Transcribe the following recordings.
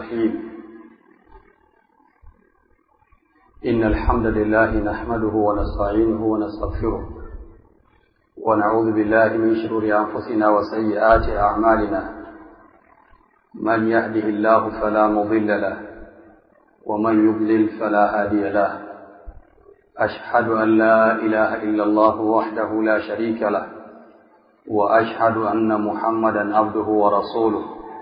الرحيم إن الحمد لله نحمده ونستعينه ونستغفره ونعوذ بالله من شرور أنفسنا وسيئات أعمالنا من يهده الله فلا مضل له ومن يضلل فلا هادي له أشهد أن لا إله إلا الله وحده لا شريك له وأشهد أن محمدا عبده ورسوله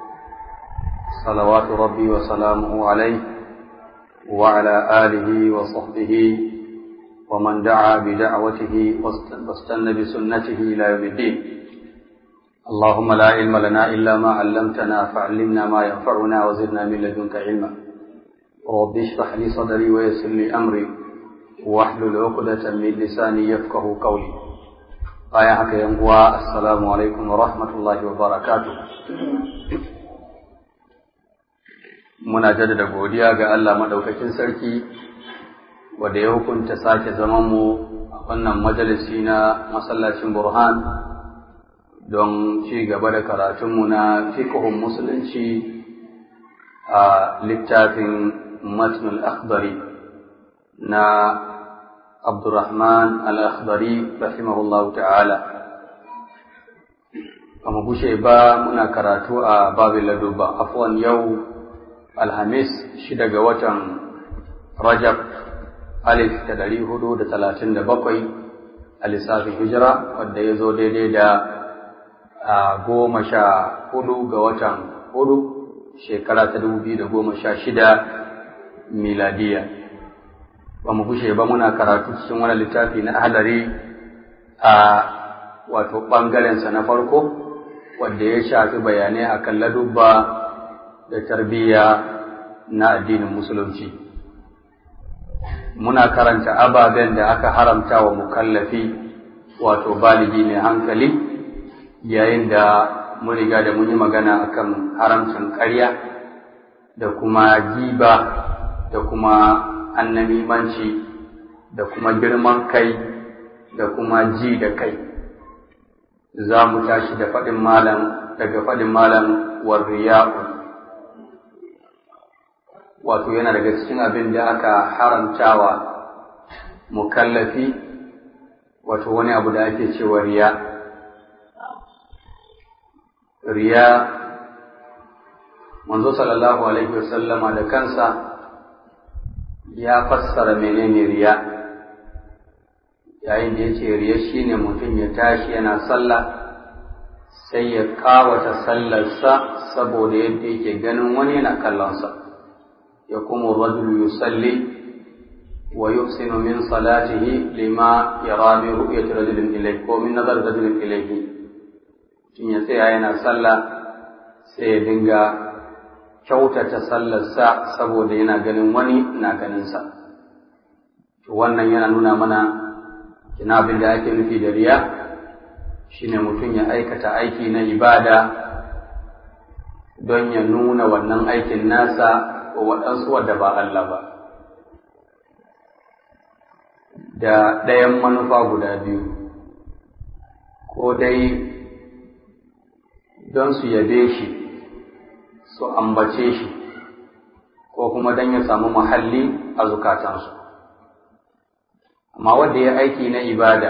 صلوات ربي وسلامه عليه وعلى آله وصحبه ومن دعا بدعوته واستنى بسنته إلى يوم الدين اللهم لا علم لنا إلا ما علمتنا فعلمنا ما ينفعنا وزدنا من لدنك علما رب اشرح لي صدري ويسر لي أمري واحلل عقدة من لساني يفقه قولي آية حكا ينقوى السلام عليكم ورحمة الله وبركاته muna jaddada godiya ga Allah madaukakin sarki wanda ya hukunta sake zaman mu a wannan majalisi na masallacin Burhan don ci gaba da karatunmu na fiqhun musulunci a littafin matnul akhdari na Abdurrahman al-Akhdari rahimahullahu ta'ala ba mu gushe ba muna karatu a babin laduba afwan yau alhamis shida ga watan rajab alif da dari hudu da talatin da bakwai a lissafin hijira wadda ya zo daidai da goma sha hudu ga watan hudu shekara ta dubu biyu da goma sha shida miladiya ba mu gushe ba muna karatu cikin wani littafi na ahalari a wato ɓangarensa na farko wadda ya shafi bayanai akan ladubba da tarbiyya na addinin musulunci muna karanta ababen da aka haramta wa mukallafi wato baligi mai hankali yayin da mun riga da mun yi magana akan haramcin ƙarya da kuma giba da kuma annamimanci da kuma girman kai da kuma ji da kai za mu tashi da faɗin malam daga faɗin malam warriya'u wato yana daga cikin abin da aka haramtawa mukallafi wato wani abu da ake cewa riya riya manzo sallallahu alaihi wasallama da kansa ya fassara menene riya yayin da yace riya shine mutum ya tashi yana sallah sai ya kawata sallarsa saboda yadda yake ganin wani yana kallonsa يقوم الرجل يصلي ويحسن من صلاته لما يرى من رؤية رجل إليه ومن نظر رجل إليه in ya tsaya yana sallah sai ya dinga kyautata sallarsa saboda yana ganin wani na ganinsa to wannan yana nuna mana kina abin da ake nufi da riya shine mutum ya aikata aiki na ibada don ya nuna wannan aikin nasa wa waɗansu wadda ba Allah ba, da ɗayan manufa guda biyu, ko dai don su yabe shi, su ambace shi, ko kuma don ya samu muhalli a zukatansu. Amma wadda ya aiki na ibada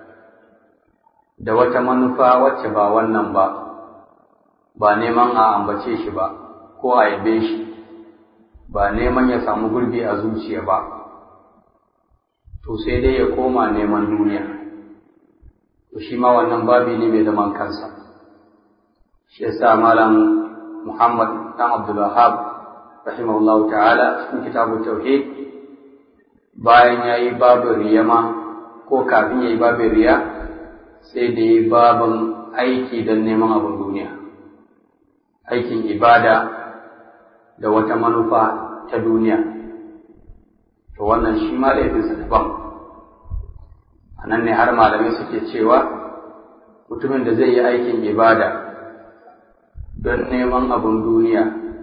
da wata manufa wacce ba wannan ba, ba neman a ambace shi ba, ko a yabe shi. ba neman ya samu gurbi a zuciya ba, to sai dai ya koma neman duniya, to shi ma wannan babi ne mai zaman kansa. Shi yasa Malam Muhammad ɗan Abdulwahab rahimahullahu ta'ala cikin kitabu tauhid bayan ya yi babin riyama ko kafin ya yi babin riya sai da ya yi babin aiki don neman abin duniya, aikin ibada da wata manufa ta duniya to wannan shi ma laifinsa daban a nan ne har malamai suke cewa mutumin da zai yi aikin ibada don neman abin duniya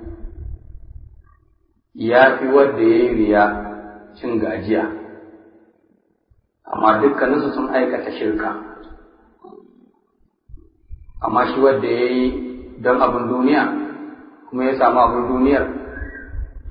ya fi wadda ya yi riya cin gajiya amma dukkaninsu sun aikata shirka amma shi wadda ya yi don abin duniya kuma ya samu abin duniyar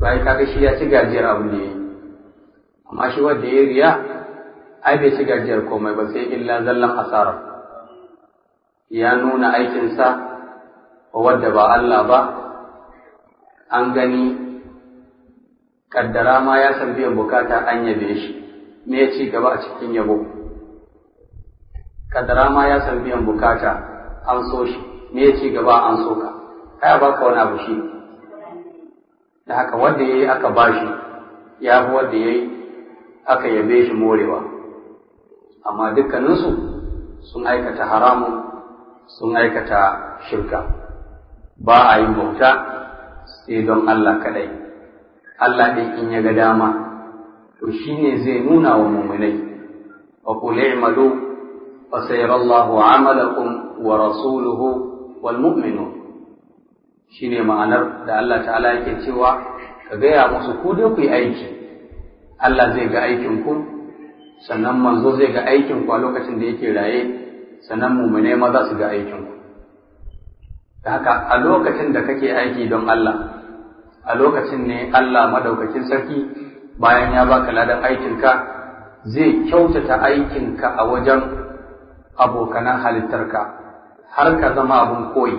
to ai kaga shi ya ci gajiyar abin da ya yi amma shi wanda ya riya ai bai ci gajiyar komai ba sai illa zallan asara ya nuna aikinsa wa wadda ba Allah ba an gani kaddara ma ya san biyan bukata an yabe shi me ya ci gaba a cikin yabo kaddara ma ya san biyan bukata an so shi me ya ci gaba an so ka kaya baka wani abu shi da haka wanda ya yi aka bashi ya fi wanda ya yi aka yabe shi morewa amma dukkaninsu sun aikata haramun sun aikata shirka ba a yin bauta sai don Allah kadai Allah ɗin in ya ga dama to shi ne zai nuna wa muminai wa qul i'malu fa sayarallahu 'amalakum wa rasuluhu wal mu'minun shine ma'anar da Allah ta'ala yake cewa ka gaya musu ku dai ku yi aiki Allah zai ga aikin ku sannan manzo zai ga aikin ku a lokacin da yake raye sannan mumune ma za su ga aikin ku da haka a lokacin da kake aiki don Allah a lokacin ne Allah madaukakin sarki bayan ya baka ladan aikinka zai kyautata aikinka a wajen abokanan halittarka har ka zama abun koyi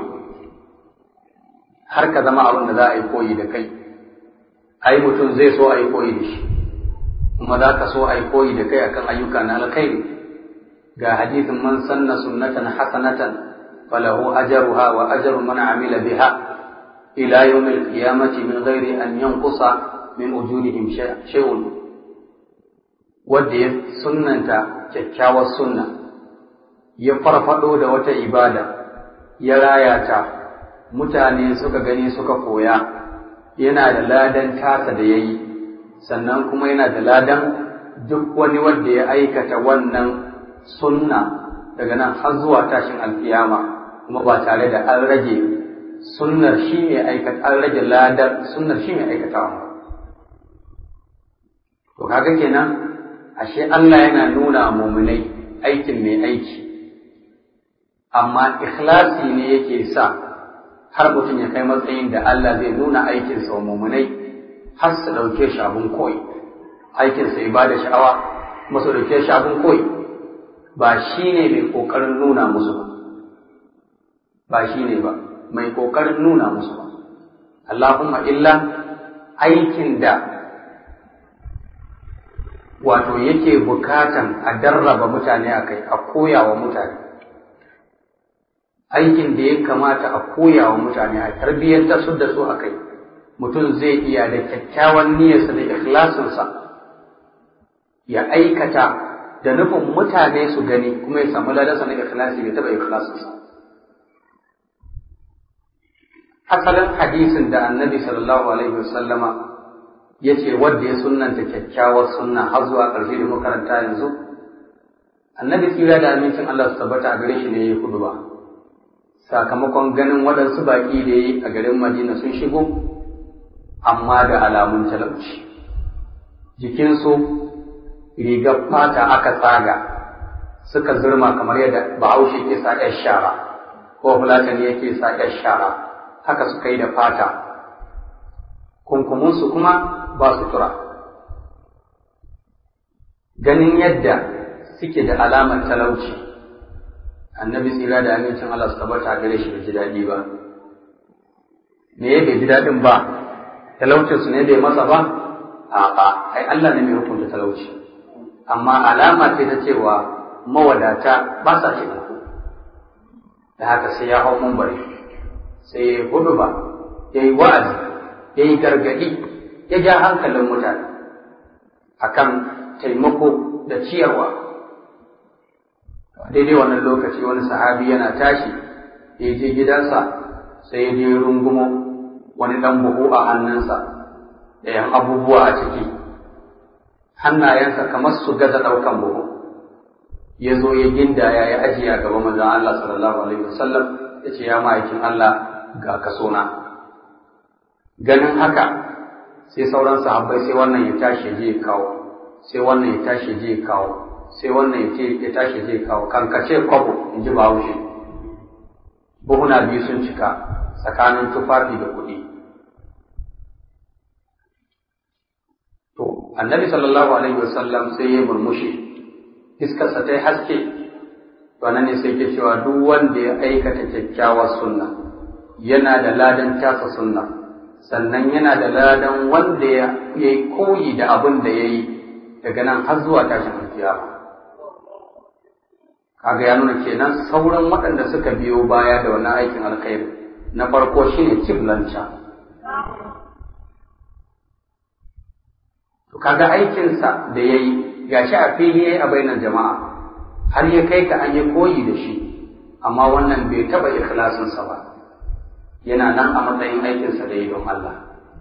har ka zama abin da za a yi koyi da kai ai mutum zai so a yi koyi da shi kuma za ka so a yi koyi da kai akan ayyuka na alkhairi ga hadisin man sanna sunnatan hasanatan falahu ajruha wa ajru man amila biha ila yawm al-qiyamati min ghairi an yanqusa min ujurihim shay'un wanda ya sunnanta kyakkyawar sunna ya farfado da wata ibada ya raya ta mutane suka gani suka koya yana da ladan tasa da ya yi sannan kuma yana da ladan duk wani wanda ya aikata wannan sunna daga nan har zuwa tashin alkiyama kuma ba tare da an rage sunnar shi mai aikata an rage ladar sunnar shi mai aikatawa ba to kaga kenan ashe Allah yana nuna muminai aikin mai aiki amma ikhlasi ne yake sa har mutum ya kai matsayin da Allah zai nuna aikinsa wa mumunai har su ɗauke shi abin koyi aikinsa ya bada sha'awa kuma su ɗauke shi abin koyi ba shi ne mai ƙoƙarin nuna musu ba ba shi ne ba mai ƙoƙarin nuna musu ba Allahumma illa aikin da wato yake bukatan a darraba mutane a kai a koya wa mutane aikin da ya kamata a koya wa mutane a tarbiyyantar su da su a kai mutum zai iya da kyakkyawan niyyarsa da ikhlasinsa ya aikata da nufin mutane su gani kuma ya samu ladansa na ikhlasi bai taɓa ikhlasinsa asalin hadisin da annabi sallallahu alaihi wasallama ya ce wadda ya sunnanta kyakkyawar sunna har zuwa ƙarshe da makaranta yanzu annabi tsira da amincin Allah su tabbata a gare shi ne ya yi hudu ba sakamakon ganin waɗansu baƙi da yi a garin Madina sun shigo, amma da alamun talauci. Jikinsu rigar fata aka tsaga suka zurma kamar yadda bahaushe ke sa ‘yar shara, ko fulatani yake sa ‘yar shara, haka suka yi da fata. Kunkumunsu kuma ba sutura. Ganin yadda suke da alamar talauci. annabi tsira da amincin Allah su tabbata gare shi bai ji daɗi ba me ya bai ji daɗin ba talaucin su ne bai masa ba a'a ai Allah ne mai hukunta talauci amma alama ce ta cewa mawadata ba sa shi da haka sai ya hau mumbari sai ya hudu ba ya yi wa'azi ya yi gargaɗi ya ja hankalin mutane akan taimako da ciyarwa daidai wannan lokaci wani sahabi yana tashi ya je gidansa sai ya je rungumo wani ɗan buhu a hannunsa da yan abubuwa a ciki hannayensa kamar su gaza ɗaukan buhu ya zo ya gindaya ya ajiye a gaban manzon Allah sallallahu alaihi wasallam ya ce ya ma'aikin Allah ga kasona ganin haka sai sauran sahabbai sai wannan ya tashi ya je ya kawo sai wannan ya tashi ya je ya kawo sai wannan ya ce ya tashi zai kawo kankace kwabo in ji bahaushe buhuna biyu sun cika tsakanin tufafi da kuɗi annabi sallallahu alaihi wasallam sai ya murmushi iskarsa ta yi haske to nan ne sai ke cewa duk wanda ya aikata kyakkyawar sunna yana da ladan tasa sunna sannan yana da ladan wanda ya yi koyi da abin da ya yi daga nan har zuwa tashin alkiyama kaga ya nuna kenan sauran waɗanda suka biyo baya da wannan aikin alkhairi na farko shine kiblanta to kaga aikinsa da ya yi gashi a fili yayi a bainar jama'a har ya kai ka an yi koyi da shi amma wannan bai taɓa ikhlasinsa ba yana nan a matsayin aikinsa da yi don Allah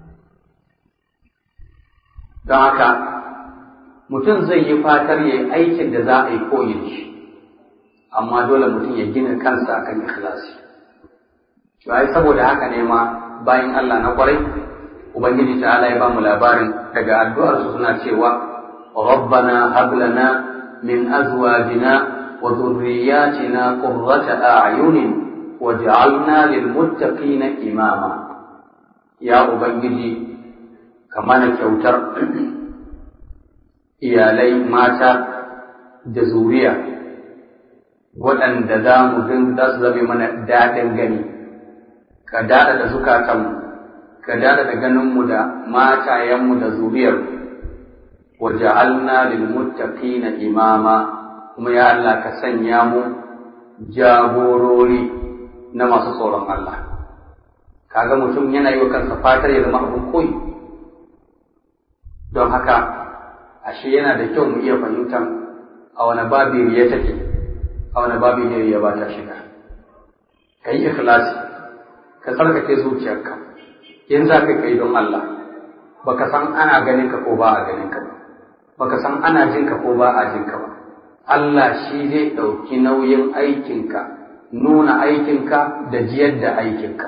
don haka mutum zai yi fatar ya yi aikin da za a yi koyi da shi amma dole mutum ya gina kansa akan ikhlasi to ai saboda haka ne ma bayan Allah na kwarai ubangiji ta'ala ya bamu labarin daga addu'ar su suna cewa rabbana hab lana min azwajina wa dhurriyyatina qurrata a'yunin waj'alna lil muttaqina imama ya ubangiji ka mana kyautar iyalai mata da zuriya waɗanda za mu din za su zame mana daɗin gani ka daɗa da zukatanmu ka daɗa da ganinmu da matayenmu da zuriyar wa ja'alna lil muttaqina imama kuma ya Allah ka sanya mu jagorori na masu tsoron Allah kaga mutum yana yi wa kansa fatar ya zama abin koyi don haka ashe yana da kyau mu iya fahimtar a wani babi ya take a wani babi ne ya ba ta shiga ka yi ikhlasi ka tsarkake zuciyarka in za ka kai don Allah baka san ana ganin ka ko ba a ganin ka ba baka san ana jin ka ko ba a jin ka ba Allah shi zai ɗauki nauyin aikinka nuna aikinka da jiyar da aikinka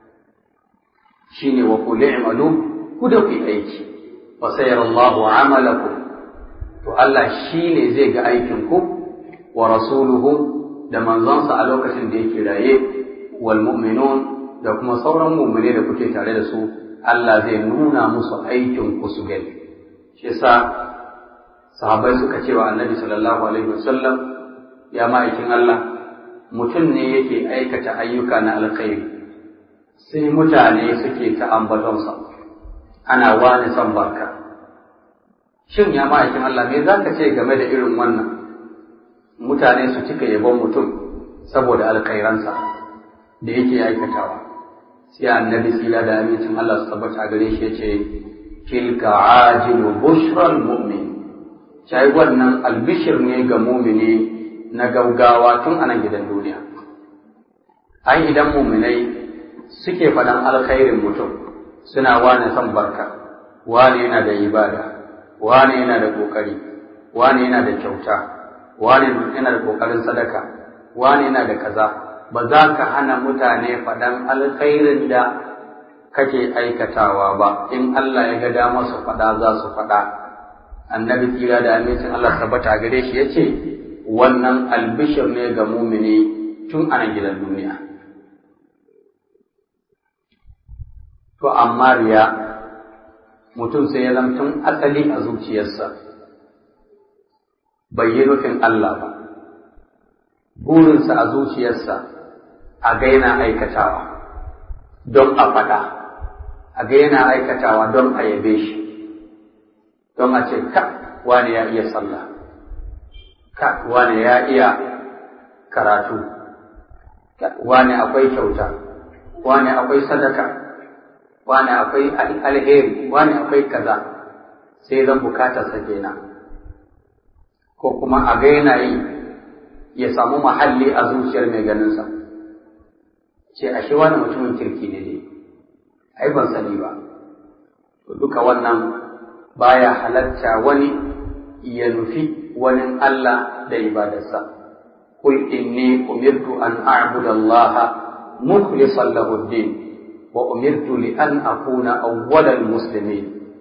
shine wa qul i'malu ku da ku aiki fa sayarallahu amalakum to Allah shine zai ga aikinku wa rasuluhu da manzonsa a lokacin da yake raye wal mu'minun da kuma sauran mu'mine da kuke tare da su Allah zai nuna musu aikin ku su gani shi yasa sahabbai suka ce wa annabi sallallahu alaihi wasallam ya ma'aikin Allah mutum ne yake aikata ayyuka na alkhairi sai mutane suke ta ambatonsa ana wani son barka shin ya ma'aikin Allah me za ka ce game da irin wannan mutane su cika yabon mutum saboda alkhairansa da yake aikatawa sai annabi sila da amincin Allah su tabbata gare shi yace tilka ajilu bushral mu'min sai wannan albishir ne ga mumini na gaugawa tun anan gidan duniya ai idan muminai suke faɗan alkhairin mutum suna wane son barka wane yana da ibada wane yana da ƙoƙari wane yana da kyauta wane yana da ƙoƙarin sadaka wane yana da kaza ba za ka hana mutane faɗan alkhairin da kake aikatawa ba in Allah ya ga dama su faɗa za su faɗa annabi tsira da amincin Allah tabbata gare shi yace wannan albishir ne ga mumini tun ana gidan duniya to amma riya mutum sai ya tun asali a zuciyarsa bai yi nufin Allah ba burinsa a zuciyarsa a ga yana aikatawa don a faɗa a ga yana aikatawa don a yabe shi don a ce ka wani ya iya sallah ka wani ya iya karatu wani akwai kyauta wani akwai sadaka wani akwai alheri wani akwai kaza sai zan bukatar sa kenan ko kuma a ga yana yi ya samu mahalli a zuciyar mai ganinsa ce ashe wani mutumin kirki ne ne ai ban sani ba duka wannan baya halatta wani ya nufi wani Allah da ibadarsa قل إني أمرت أن أعبد الله مخلصا له الدين وأمرت لأن أكون أول المسلمين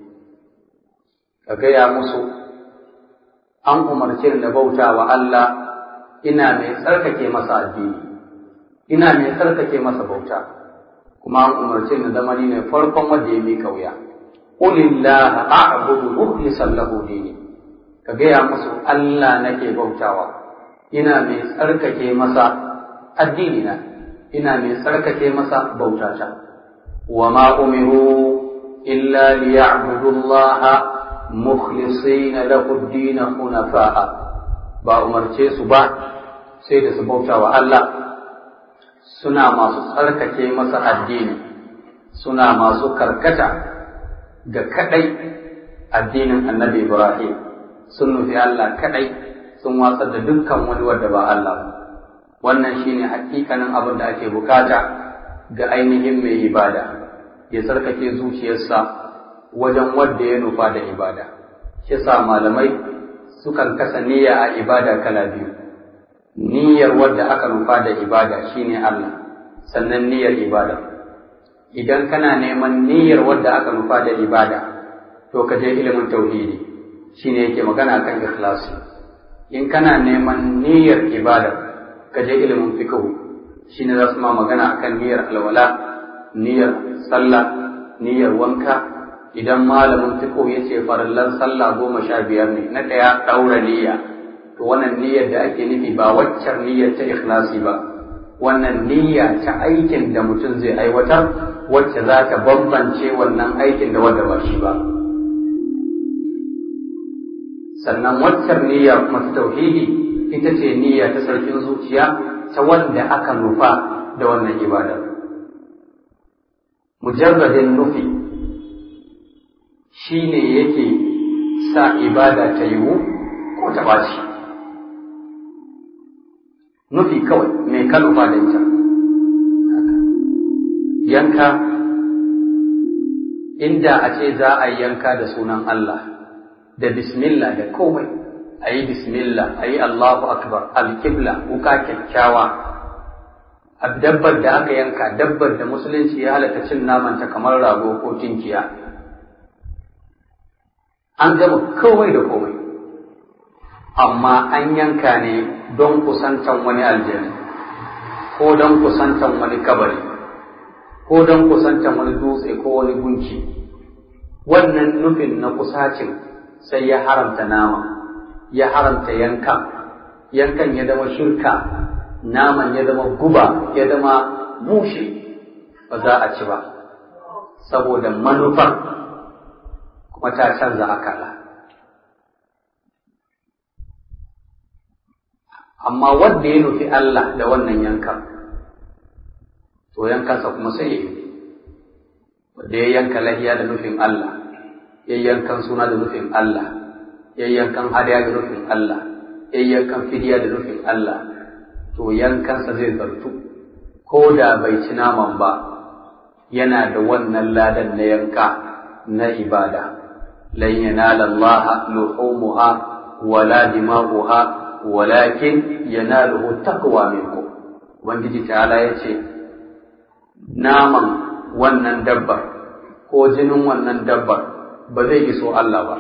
كجيا مسو أن أمرتر نبوتا وألا إنا من سركك مسا الدين إنا من سركك مسا بوتا kuma an umarce ni zama ni ne farkon wanda ya mika wuya Ulillaha a'budu mukhlishan lahu dini ka gaya musu Allah nake bautawa ina mai tsarkake masa addini na ina mai tsarkake masa bautata wa ma umiru illa liya'budu Allah mukhlisina lahu ad-din hunafa'a ba umarce su ba sai da su bautawa Allah suna masu tsarkake masa addini suna masu karkata ga kadai addinin annabi Ibrahim sun nufi Allah kadai sun watsar da dukkan wani wanda ba Allah wannan shine hakikanin abin da ake bukata ga ainihin mai ibada ya tsarkake zuciyarsa wajen wanda ya nufa da ibada shi sa malamai sukan kasa niyya a ibada kala biyu niyyar wadda aka nufa da ibada shine Allah sannan niyyar ibada idan kana neman niyyar wadda aka nufa da ibada to ka je ilimin tauhidi shine yake magana kan ikhlasi in kana neman niyyar ibada ka je ilimin fiqh shine za su ma magana akan niyyar alwala niyyar sallah niyyar wanka idan malamin fiqh ya ce farallan sallah goma sha biyar ne na ɗaya ɗaura niyya to wannan niyyar da ake nufi ba waccar niyyar ta ikhlasi ba wannan niyya ta aikin da mutum zai aiwatar wacce za ta bambance wannan aikin da wanda ba shi ba sannan waccar niyya kuma ta tauhidi ita ce niyya ta sarkin zuciya ta wanda aka nufa da wannan ibadar mujarradin nufi shi ne yake sa ibada ta yiwu ko ta ɓaci nufi kawai mai kalufa da ita yanka inda a ce za a yi yanka da sunan Allah da bismillah da komai a yi bismillah a yi Allahu akbar alkibla wuka kyakkyawa a dabbar da aka yanka dabbar da musulunci ya halatta cin namanta kamar rago ko tinkiya an gama komai da komai amma an yanka ne don kusantan wani aljani ko don kusantan wani kabari ko don kusantan wani dutse ko wani gunki wannan nufin na kusacin sai ya haramta nama ya haramta yankan yankan ya zama shirka naman ya zama guba ya zama mushe ba za a ci ba saboda manufar kuma ta canza akala amma wanda ya nufi Allah da wannan yankan to yankansa kuma sai ya yi wanda ya yanka lahiya da nufin Allah ya yankan suna da nufin Allah ya yankan hadiya da nufin Allah ya yankan fidiya da nufin Allah to yankansa zai zartu ko da bai ci naman ba yana da wannan ladan na yanka na ibada lan yanala Allah luhumuha wala dima'uha walakin yanaluhu taqwa minkum ubangiji ta'ala yace naman wannan dabbar ko jinin wannan dabbar ba zai iso Allah ba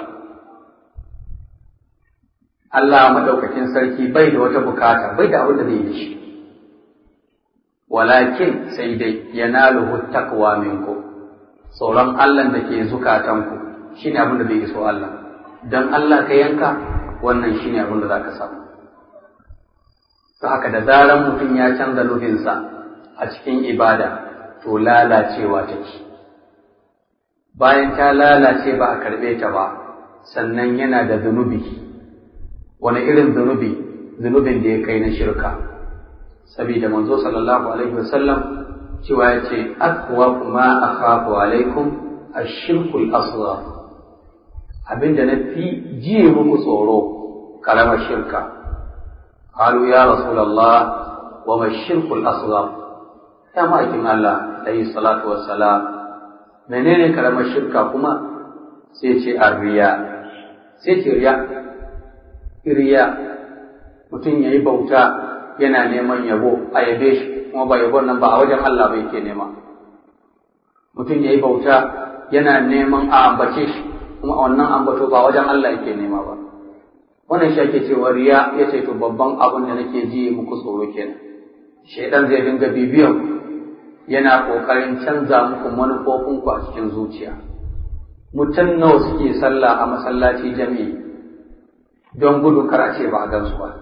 Allah madaukakin sarki bai da wata bukata bai da abin da zai yi shi walakin sai dai yanaluhu taqwa minkum tsoron Allah da ke zukatanku shine abin da zai iso Allah dan Allah ka yanka wannan shine abin da zaka samu ta haka da zaran mutum ya canza nufinsa a cikin ibada to lalacewa take bayan ta lalace ba a karɓe ta ba sannan yana da zunubi wani irin zunubi zunubin da ya kai na shirka saboda manzo sallallahu alaihi wasallam cewa ya ce akwa kuma akhafu alaikum ashirkul asghar abinda na fi jiye muku tsoro karamar shirka قالوا يا رسول الله وما الشرك الأصغر يا مائكين الله عليه الصلاة والسلام menene karamar shirka kuma sai ce arriya sai ce riya riya mutum ya yi bauta yana neman yabo a yabe shi kuma ba yabon nan ba a wajen Allah ba yake nema mutum ya yi bauta yana neman a ambace shi kuma a wannan ambato ba wajen Allah yake nema ba wannan shi ake cewa riya ya ce to babban abin da nake ji muku tsoro kenan shaidan zai dinga bibiyan yana kokarin canza muku manufofinku a cikin zuciya mutum nawa suke sallah a masallaci jami'i don gudun kar a ce ba a gansu ba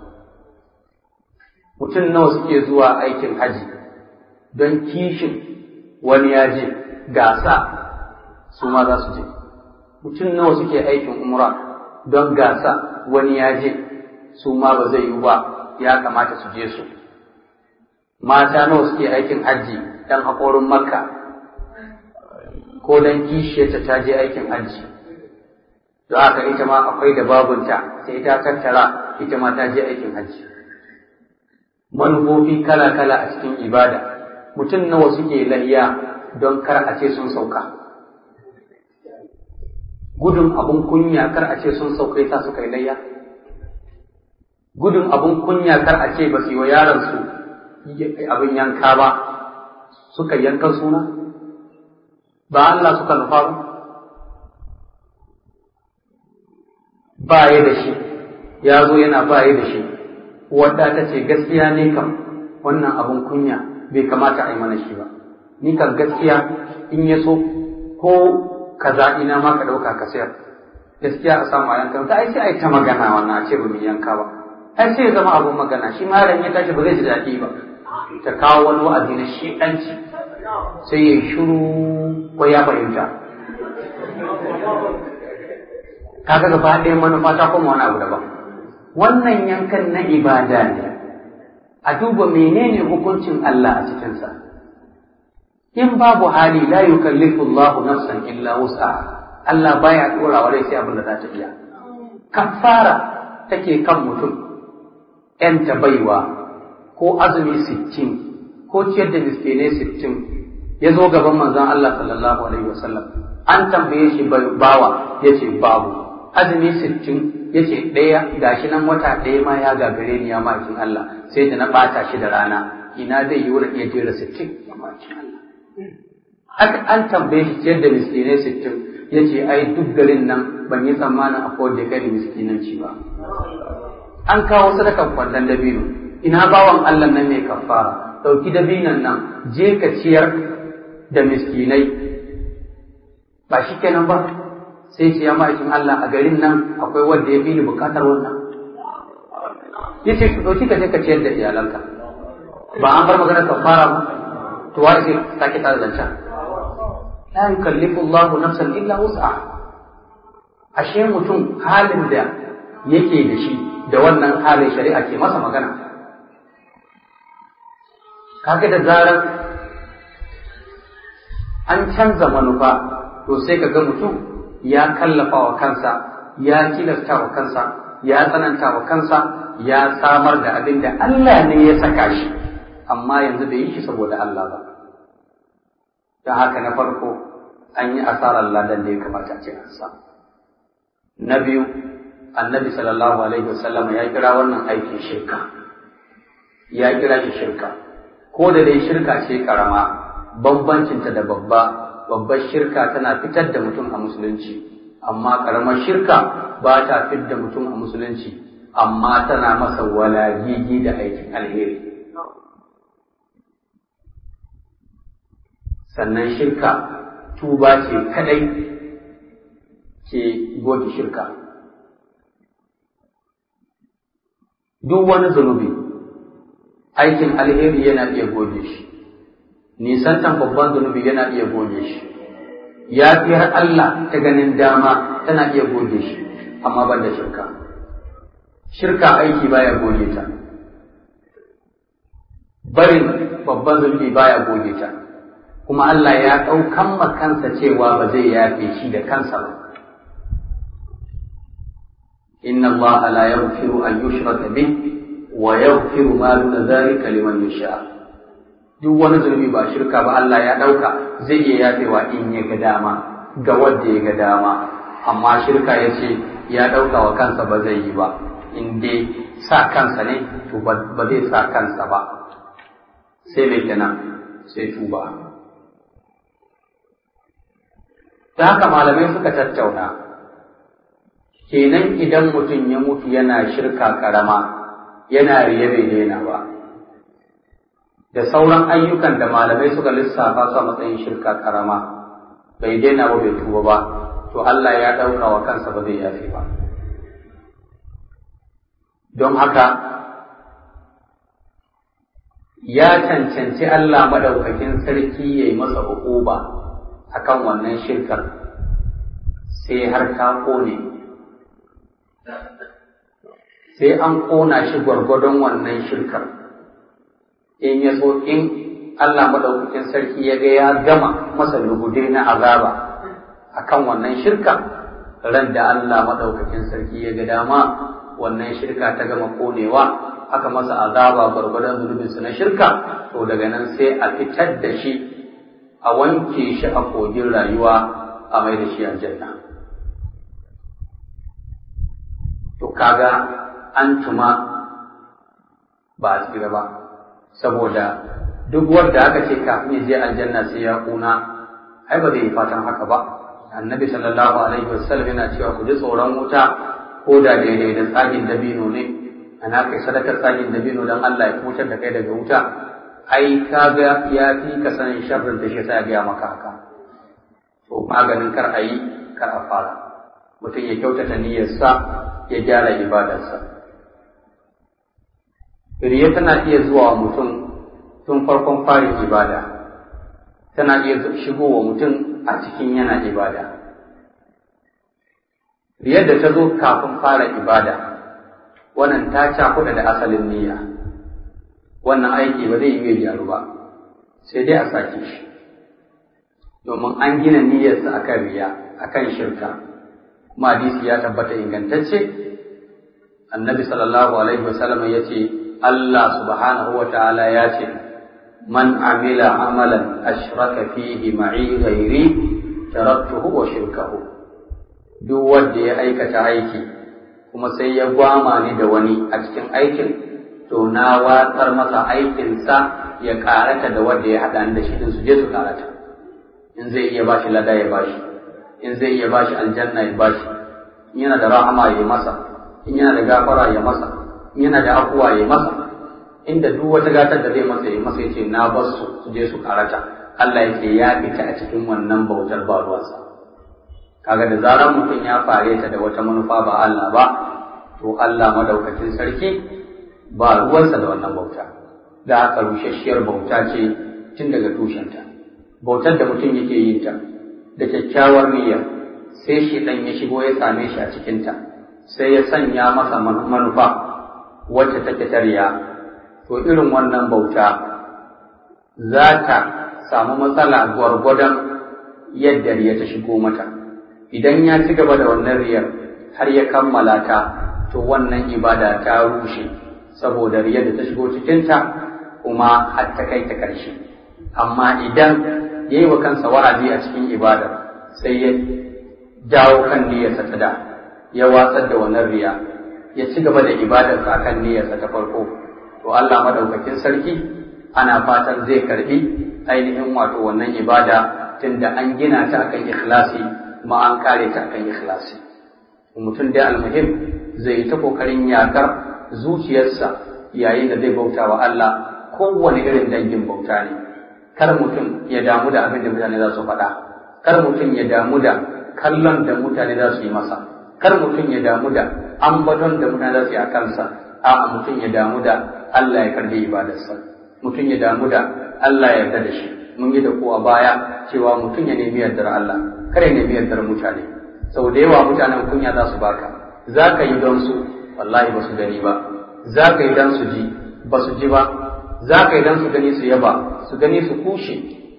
mutum nawa suke zuwa aikin haji don kishin wani ya je gasa su ma za su je mutum nawa suke aikin umra don gasa wani ya je su ma ba zai yi ba ya kamata su je su mata nawa suke aikin hajji dan haƙorin makka ko dan kishiyarta ta je aikin hajji don haka ita ma akwai da babunta sai ta tattara ita ma ta je aikin hajji manufofi kala-kala a cikin ibada mutum nawa suke layya don kar a ce sun sauka gudun abun kunya kar a ce sun sauka yasa suka yi layya gudun abun kunya kar a ce ba su yi wa yaransu abin yanka ba suka yanka suna ba Allah suka nufa ba ba ya da shi ya zo yana ba ya da shi wadda ta ce gaskiya ne kam wannan abun kunya bai kamata a yi mana shi ba ni kan gaskiya in ya so ko kaza ina ma ka ɗauka ka sayar gaskiya a samu a yanka ta ai sai a yi ta magana wannan a ce ba mu yanka ba ai sai ya zama abun magana shi ma ya tashi ba zai ji daɗi ba ta kawo wani wa'azi na shi'anci sai ya shiru ko ya fahimta kaga gaba ɗaya manufa ta kuma wani abu daban wannan yankan na ibada ne a duba menene hukuncin Allah a cikinsa in babu hali la yukallifu Allahu nafsan illa wus'aha Allah baya dora wa rai sai abin da za ta iya kafara take kan mutum ‘yan baiwa ko azumi sittin ko ciyar da miskinai sittin ya zo gaban manzon Allah sallallahu alaihi wasallam an tambaye shi bawa ya ce babu azumi sittin ya ce ɗaya gashi nan wata ɗaya ma ya gagare ni ya makin Allah sai da na ɓata shi da rana ina zai yi wurin iya jera sittin ya makin Allah haka an tambaye shi ciyar da miskinai sittin ya ce ai duk garin nan ban yi tsammanin akwai da kai miskinanci ba an kawo sadakan kwallon dabino ina bawan Allah nan mai kafara ɗauki dabinon nan je ka ciyar da miskinai ba shi kenan ba sai ce ya ma'aikin Allah a garin nan akwai wanda ya fi ni bukatar wannan ya ce ɗauki ka je ka ciyar da iyalanka ba an bar magana kafara ba to wa sai sake tsara zancen la yukallifu Allahu nafsan illa wus'aha ashe mutum halin da yake da shi da wannan halin shari'a ke masa magana kaga da zarar an canza manufa to sai ka ga mutum ya kallafa wa kansa ya tilasta wa kansa ya tsananta wa kansa ya samar da abin da Allah ne ya saka shi amma yanzu bai yi shi saboda Allah ba don haka na farko an yi asarar ladan da ya kamata a ce an samu na biyu annabi sallallahu alaihi wasallam ya kira wannan aikin shirka ya kira shi shirka ko da dai shirka ce karama bambancinta da babba babbar shirka tana fitar da mutum a musulunci amma karamar shirka ba ta fitar da mutum a musulunci amma tana masa walagigi da aikin alheri sannan shirka tuba ce kadai ke goge shirka duk wani zunubi aikin alheri yana iya goge shi nisantan babban zunubi yana iya goge shi ya fi har Allah ta ganin dama tana iya goge shi amma ban da shirka shirka aiki baya goge ta barin babban zunubi baya goge ta kuma Allah ya ɗaukan kansa cewa ba zai yafe shi da kansa ba inna Allah la yaghfiru an yushraka bih wa yaghfiru ma duna dhalika liman yasha duk wani zunubi ba shirka ba Allah ya ɗauka zai iya yafewa in ya ga dama ga wanda ya ga dama amma shirka ya ce ya ɗauka wa kansa ba zai yi ba in dai sa kansa ne to ba zai sa kansa ba sai mai kenan sai tuba ta haka malamai suka tattauna kenan idan mutum ya mutu yana shirka karama yana riye bai daina ba da sauran ayyukan da malamai suka lissafa su a matsayin shirka karama bai daina ba bai tuba ba to Allah ya ɗauka wa kansa ba zai yafe ba don haka ya cancanci Allah madaukakin sarki ya yi masa hukuba akan wannan shirkar sai har ta kone sai an kona shi gwargwadon wannan shirkar in ya so in Allah madaukakin sarki ya ga ya gama masa lugude na azaba akan wannan shirka ran da Allah madaukakin sarki ya ga dama wannan shirka ta gama konewa aka masa azaba gwargwadon zunubinsa na shirka to daga nan sai a fitar da shi a wanke shi a kogin rayuwa a mai da shi aljanna to kaga an tuma ba a tsira ba saboda duk wanda aka ce kafin ya je aljanna sai ya kuna ai ba zai yi fatan haka ba annabi sallallahu alaihi wasallam yana cewa ku ji tsoron wuta ko da daidai da tsagin dabino ne ana kai sadakar tsagin dabino don Allah ya kutar da kai daga wuta ai ka ga ya fi ka sanin sharrin da shi sai ya gaya maka haka to maganin kar a yi kar a fara mutum ya kyautata niyyarsa ya gyara ibadarsa riya tana iya zuwa wa mutum tun farkon farin ibada tana iya shigowa mutum a cikin yana ibada riyar da ta zo kafin fara ibada wannan ta cakuɗa da asalin niyya wannan aiki ba zai iya gyaru ba sai dai a sake shi domin an gina niyyarsa akan riya akan shirka kuma hadisi ya tabbata ingantacce annabi sallallahu alaihi wasallam ya ce Allah subhanahu wa ta'ala ya ce man amila amalan ashraka fihi ma'i ghairi taraktuhu wa shirkahu duk wanda ya aikata aiki kuma sai ya gwama ni da wani a cikin aikin to na watsar masa aikinsa ya karata da wanda ya haɗa da shi din su je su karata in zai iya bashi lada ya bashi in zai iya bashi aljanna ya bashi in yana da rahama ya masa in yana da gafara ya masa in yana da afuwa ya masa inda duk wata gatar da zai masa ya masa yace na bar su su je su karata Allah yake ya fita a cikin wannan bautar ba ruwansa kaga da zarar mutum ya fare ta da wata manufa ba Allah ba to Allah madaukakin sarki ba ruwansa da wannan bauta da haka rushasshiyar bauta ce tun daga tushenta bautar da mutum yake yin ta da kyakkyawar niyya sai shi dan ya shigo ya same shi a cikinta sai ya sanya masa manufa wacce take tarya to irin wannan bauta za ta samu matsala gwargwadon yadda riya ta shigo mata idan ya ci gaba da wannan riyar har ya kammala ta to wannan ibada ta rushe saboda riyar da ta shigo cikinta kuma har ta kai ta ƙarshe amma idan ya yi wa kansa wa'azi a cikin ibada sai ya jawo kan niyyarsa ta da ya watsar da wannan riya ya ci gaba da ibadarsa a kan niyyarsa ta farko to Allah madaukakin sarki ana fatan zai karbi ainihin wato wannan ibada tunda an gina ta akan ikhlasi kuma an kare ta akan ikhlasi mutum dai almuhim zai yi ta kokarin yakar zuciyarsa yayin da zai bauta wa Allah kowane irin dangin bauta ne kar mutum ya damu da abin da mutane za su faɗa kar mutum ya damu da kallon da mutane za su yi masa kar mutum ya damu da ambaton da mutane za su yi a kansa a'a mutum ya damu da Allah ya karbi ibadarsa mutum ya damu da Allah ya yarda da shi mun yi da ko a baya cewa mutum ya nemi yardar Allah kare nemi yardar mutane sau da yawa mutanen kunya za su baka za ka yi don su wallahi ba su gani ba za ka yi don su ji ba su ji ba za ka yi don su gani su yaba su gani su kushe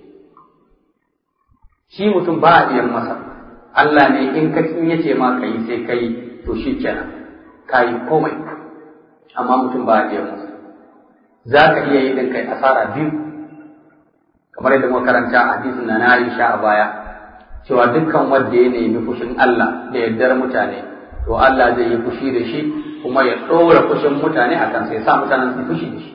shi mutum ba a biyan masa Allah ne in ka in yace ma ka yi sai ka yi to shi kenan ka yi komai amma mutum ba a biyan masa za ka iya yi din kai asara biyu kamar yadda muka karanta a hadisin na Aisha a baya cewa dukkan wanda ya nemi fushin Allah da yardar mutane to Allah zai yi fushi da shi kuma ya ɗora fushin mutane akan sai sa mutanen su fushi da shi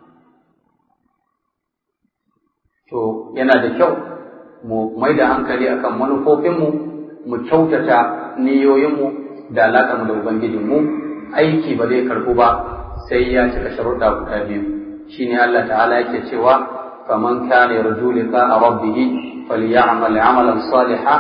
to yana da kyau mu mai da hankali akan manufofinmu mu kyautata niyoyinmu da alaƙarmu da ubangijinmu aiki ba zai karɓu ba sai ya cika sharuɗa guda biyu shine Allah ta'ala yake cewa faman kana yarju liqa'a rabbih falyamal 'amalan salihan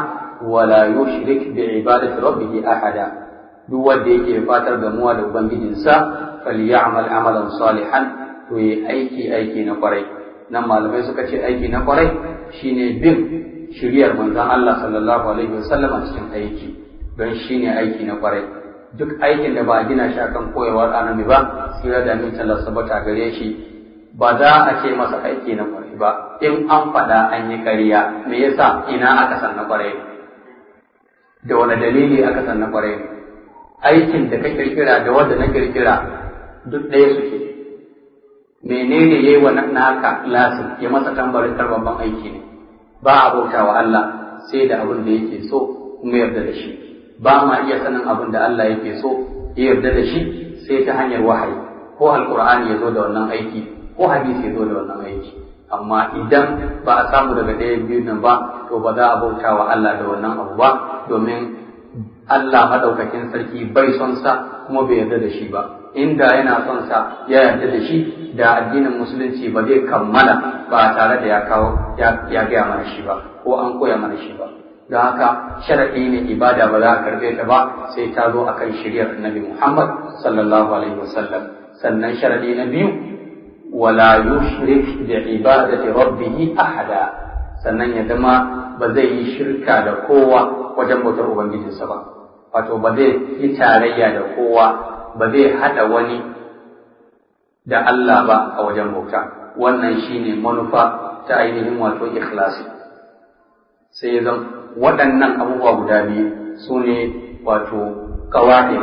wala yushrik bi ibadati rabbih ahada duk wanda yake fatar gamuwa da ubangijinsa falyamal amalan salihan to yi aiki aiki na kwarai nan malamai suka ce aiki na kwarai shine bin shiriyar manzon Allah sallallahu alaihi wasallam a cikin aiki don shine aiki na kwarai duk aikin da ba a gina shi akan koyarwar annabi ba sai da min Allah sabata gare shi ba za a ce masa aiki na kwarai ba in an faɗa an yi ƙarya me yasa ina aka san na kwarai da wani dalili aka san na kwarai aikin da ka kirkira da wanda na kirkira duk ɗaya suke menene yayi wa naka lasin ya masa tambarin babban aiki ne ba a bauta wa Allah sai da abin da yake so kuma yarda da shi ba ma iya sanin abin da Allah yake so ya yarda da shi sai ta hanyar wahayi ko alqur'ani ya zo da wannan aiki ko hadisi ya zo da wannan aiki amma idan ba a samu daga ɗaya biyu nan ba to ba za a bauta wa Allah da wannan abu ba domin Allah madaukakin sarki bai son sa kuma bai yarda da shi ba inda yana son sa ya yarda da shi da addinin musulunci ba zai kammala ba tare da ya kawo ya gaya mana shi ba ko an koya mana shi ba don haka sharaɗi ne ibada ba za a karɓe ta ba sai ta zo akan shiryar annabi Muhammad sallallahu alaihi wasallam sannan sharaɗi na biyu wala yushrik bi ibadati rabbih ahada sannan ya zama ba zai yi shirka da kowa wajen bautar ubangijinsa ba wato ba zai yi tarayya da kowa ba zai hada wani da Allah ba a wajen bauta wannan shine manufa ta ainihin wato ikhlasi sai ya zama waɗannan abubuwa guda biyu su ne wato kawai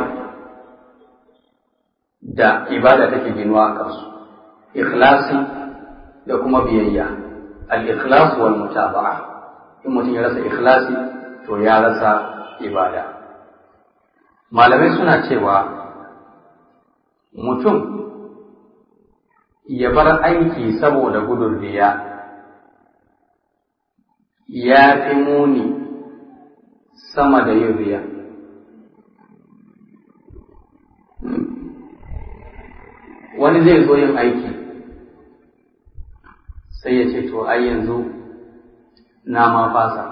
da ibada take ginuwa a kansu ikhlasi da kuma biyayya al-ikhlas wal mutaba'a in mutum ya rasa ikhlasi to ya rasa ibada malamai suna cewa mutum ya bar aiki saboda gudun riya ya fi muni sama da yin riya wani zai zo yin aiki sai ya ce to ai yanzu na ma fasa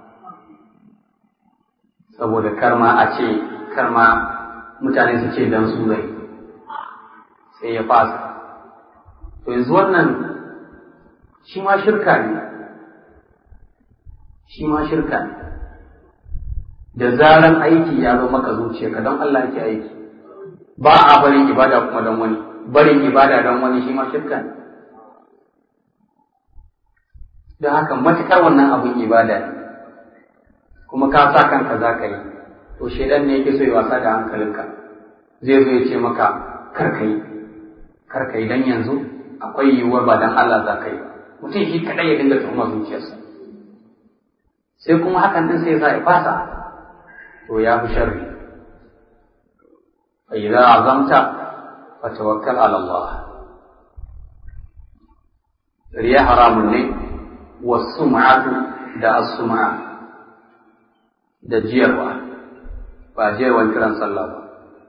saboda karma a ce karma mutane su ce dan su zai sai ya fasa to yanzu wannan shi ma shirka ne shi ma shirka ne da zaran aiki ya zo maka zuciya ka don Allah ke aiki ba a barin ibada kuma don wani barin ibada don wani shi ma shirka ne don haka matukar wannan abin ibada ne kuma ka sa kanka za ka yi to shaidan ne yake so ya wasa da hankalinka zai zo ya ce maka kar ka yi kar ka yi dan yanzu akwai yiwuwar ba dan Allah za ka yi mutum shi kadai ya dinga tuhuma zuciyarsa sai kuma hakan din sai ya sa ya fasa to ya fi sharri fa idza azamta fa tawakkal ala Allah riya haramun ne wasum'atu da as-sum'a da jiyarwa ba jiyarwan kiran sallah ba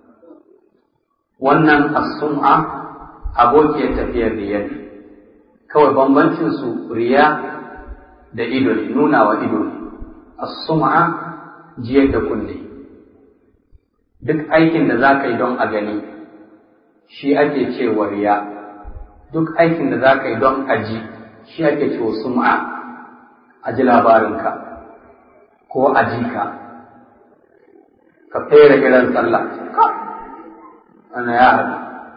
wannan as-sum'a abokiyar tafiyar riya ne kawai bambancin su riya da ido ne nuna wa ido ne as-sum'a jiyar da kunne duk aikin da za ka yi don a gani shi ake cewa riya duk aikin da za ka yi don a ji shi ake cewa sum'a a ji labarinka ko a ji ka ka fere kiran sallah ana ya haɗu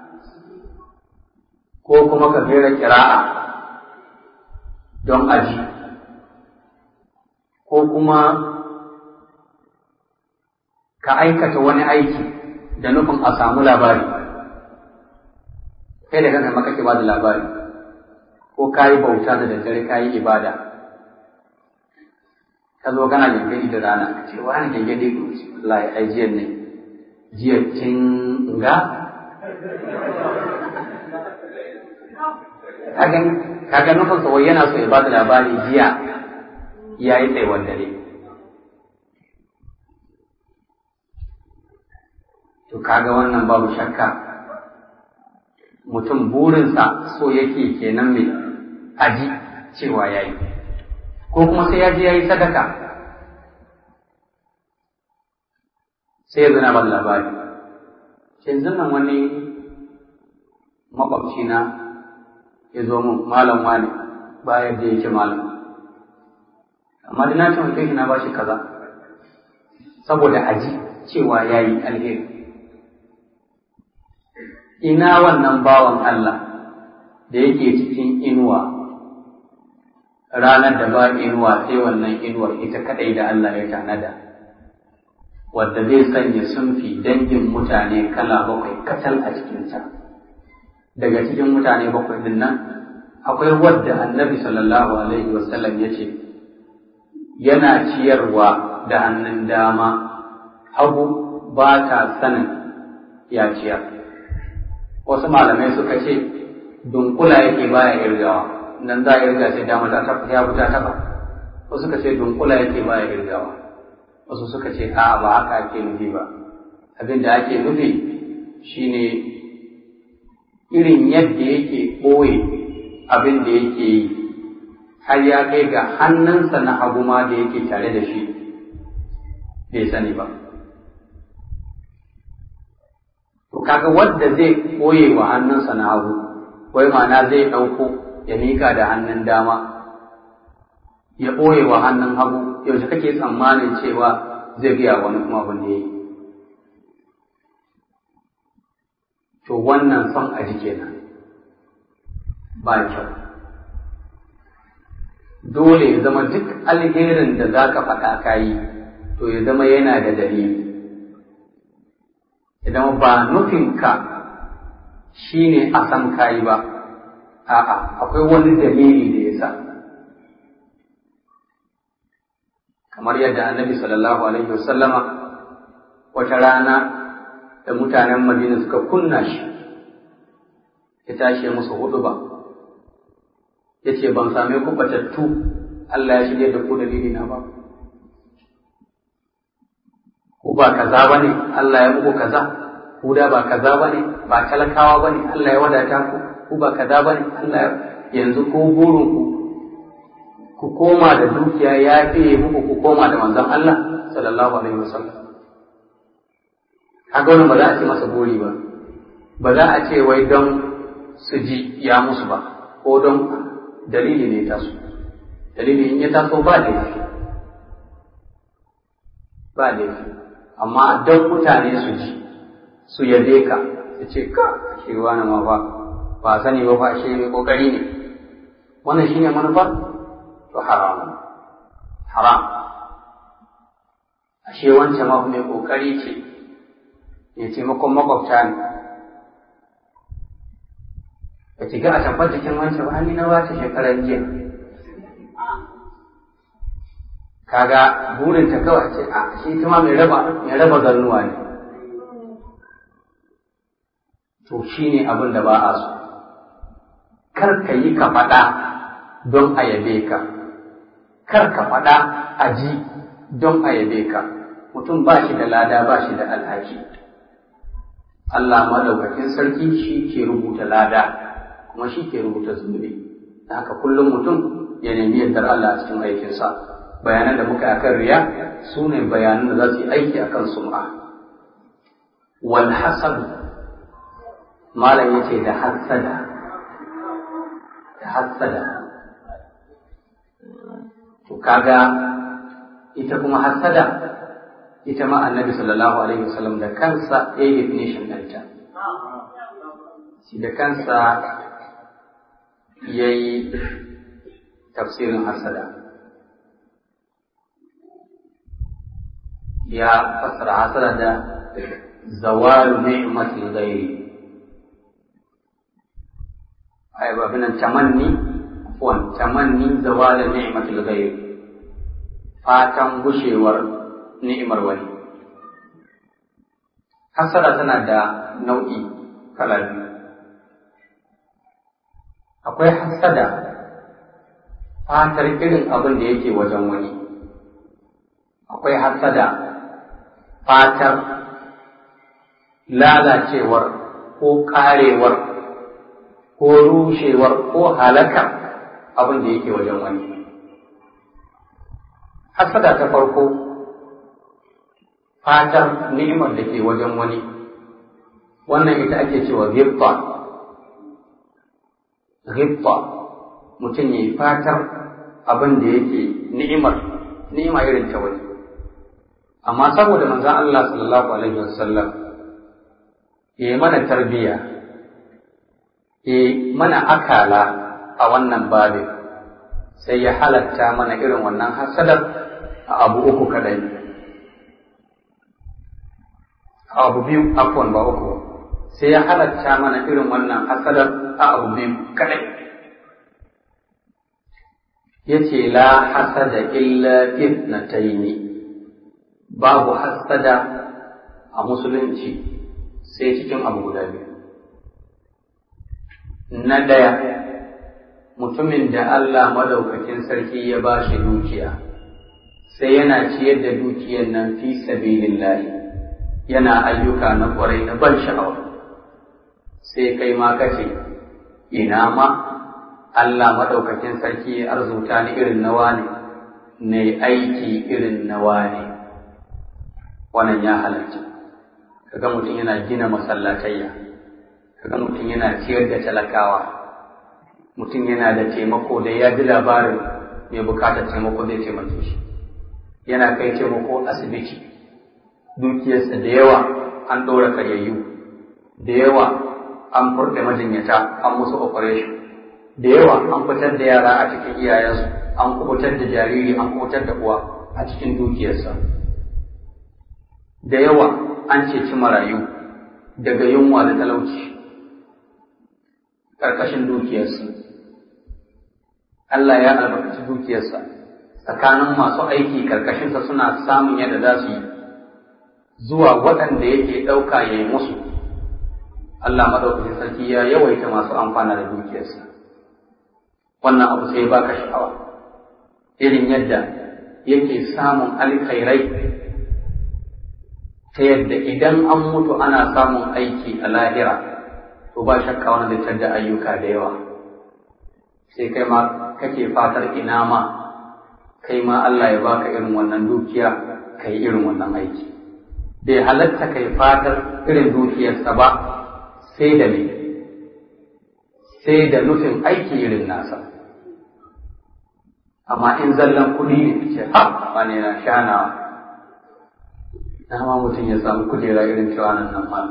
ko kuma ka fere kira'a don a ji ko kuma ka aikata wani aiki da nufin a samu labari kai da kanka maka ke ba da labari ko ka yi bauta da daddare ka yi ibada ka zo kana gangani da rana ka ce wani gangani ko ce Allah ya ai jiyan ne jiya kin ga kaga nufin sa wai yana so ya ba da labari jiya ya yi tsaiwar dare to kaga wannan babu shakka mutum burinsa so yake kenan mai aji cewa ya yi ko kuma sai ya je ya yi sadaka sai ya zana ban labari yanzu nan wani makwabci na ya zo mun malam wani bayan da yake malam amma da na taimake shi na ba shi kaza saboda aji cewa ya yi alheri ina wannan bawan Allah da yake cikin inuwa ranar da ba inuwa sai wannan inuwar ita kadai da Allah ya tanada wadda zai sanya sunfi dangin mutane kala bakwai kacal a cikinta daga cikin mutane bakwai din nan akwai wadda annabi sallallahu alaihi wasallam ya ce yana ciyarwa da hannun dama hagu ba ta sanin ya ciyar wasu malamai suka ce dunkula yake baya irgawa nan za a irga sai dama ta tafa ya ta tafa wasu suka ce dunkula yake baya irgawa wasu suka ce a'a ba haka ake nufi ba abin da ake nufi shine irin yadda yake ɓoye abin da yake yi har ya kai ga hannunsa na hagu ma da yake tare da shi bai sani ba to kaga wadda zai ɓoye wa hannunsa na hagu wai ma'ana zai ɗauko ya mika da hannun dama ya ɓoye wa hannun hagu yaushe kake tsammanin cewa zai gaya wani kuma abin da ya yi to wannan son a ji kenan ba kyau dole ya zama duk alherin da za ka faɗa ka yi to ya zama yana da dalili ya zama ba nufinka shi ne a san kayi ba a'a akwai wani dalili da ya sa kamar yadda annabi sallallahu alaihi wasallama wata rana da mutanen madina suka kunna shi ya tashi musu hudu ba ya ce ban same ku batattu Allah ya shirya da ku dalili na ba ku ba kaza ba ne Allah ya muku kaza ku da ba kaza ba ne ba talakawa ba ne Allah ya wadata ku ku ba kaza ba ne Allah yanzu ko burin ku ku koma da dukiya ya fiye muku ku koma da manzon Allah sallallahu alaihi wasallam kaga wannan ba za a ce masa buri ba ba za a ce wai don su ji ya musu ba ko don dalili ne taso dalili in ya taso ba laifi ba laifi amma don mutane su ji su yabe ka su ce ka shi wani ma ba ba sani ba fa shi mai kokari ne wannan shine manufa to haram haram ashe wancan ma mai kokari ce ya taimakon makwabta ne ba ki ga a tambar jikin wancan ba ni na ba ta shekarar jiya kaga burin ta kawai ce a shi kuma mai raba mai raba zannuwa ne to shine abin da ba a so kar ka yi ka faɗa don a yabe ka kar ka faɗa a ji don a yabe ka mutum ba shi da lada ba shi da alhaki Allah madaukakin sarki shi ke rubuta lada kuma shi ke rubuta zunubi da haka kullum mutum ya nemi yardar Allah a cikin aikinsa bayanan da muka akan riya su ne bayanan da za su yi aiki akan sum'a wal hasad malam yace da hasada da hasada to kaga ita kuma hasada ita ma annabi sallallahu alaihi wasallam da kansa ya yi definition ɗinta shi da kansa ya yi tafsirin hasada ya fassara hasada da zawalu ni'matil ghairi ai ba binan tamanni afwan tamanni zawala ni'matil ghairi fatan gushewar ni'imar wani hasada tana da nau'i kala biyu akwai hasada fatar irin abin da yake wajen wani akwai hasada fatar lalacewar ko karewar ko rushewar ko halakar abin da yake wajen wani hasada ta farko fatar ni'imar da ke wajen wani wannan ita ake cewa ghibta ghibta mutum ya yi fatar abin da yake ni'imar ni'ima irin ta wani amma saboda manzon Allah sallallahu alaihi wasallam ya yi mana tarbiyya ya mana akala a wannan babin sai ya halatta mana irin wannan hasadar a abu uku kadai a abu biyu afwan ba uku sai ya halatta mana irin wannan hasadar a abu biyu kadai ya ce la hasada illa fitnataini babu hasada a musulunci sai cikin abu guda biyu na ɗaya mutumin da Allah madaukakin sarki ya ba shi dukiya sai yana ciyar da dukiyar nan fi sabilillahi yana ayyuka na ƙwarai na ban sha'awa sai kai ma kace ina ma Allah madaukakin sarki ya arzuta ni irin nawa ne ne aiki irin nawa ne wannan ya halarci kaga mutum yana gina masallatayya kaga mutum yana ciyar da talakawa mutum yana da taimako da ya ji labarin mai bukatar taimako zai taimake shi yana kai taimako asibiti dukiyarsa da yawa an ɗora karyayyu da yawa an furɗe majinyata an musu operation da yawa an fitar da yara a cikin iyayensu an kubutar da jariri an kubutar da uwa a cikin dukiyarsa da yawa an ceci marayu daga yunwa da talauci ƙarƙashin dukiyarsa Allah ya albarkaci dukiyarsa tsakanin masu aiki ƙarƙashinsa suna samun yadda za su yi zuwa waɗanda yake ɗauka ya yi musu Allah maɗaukacin sarki ya yawaita masu amfana da dukiyarsa wannan abu sai baka sha'awa irin yadda yake samun alkhairai ta yadda idan an mutu ana samun aiki a lahira to ba shakka wani zai da ayyuka da yawa sai kai ma kake fatar ina ma kai ma Allah ya baka irin wannan dukiya kai irin wannan aiki bai halatta kai fatar irin dukiyarsa ba sai da me sai da nufin aiki irin nasa amma in zallan kuɗi ne ce ha ba ne na shanawa na ma mutum ya samu kujera irin cewa nan nan ma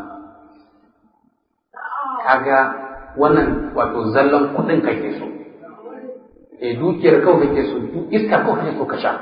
kaga wannan wato zallan kuɗin kake so e dukiyar kawai kake so iska kawai kake so ka sha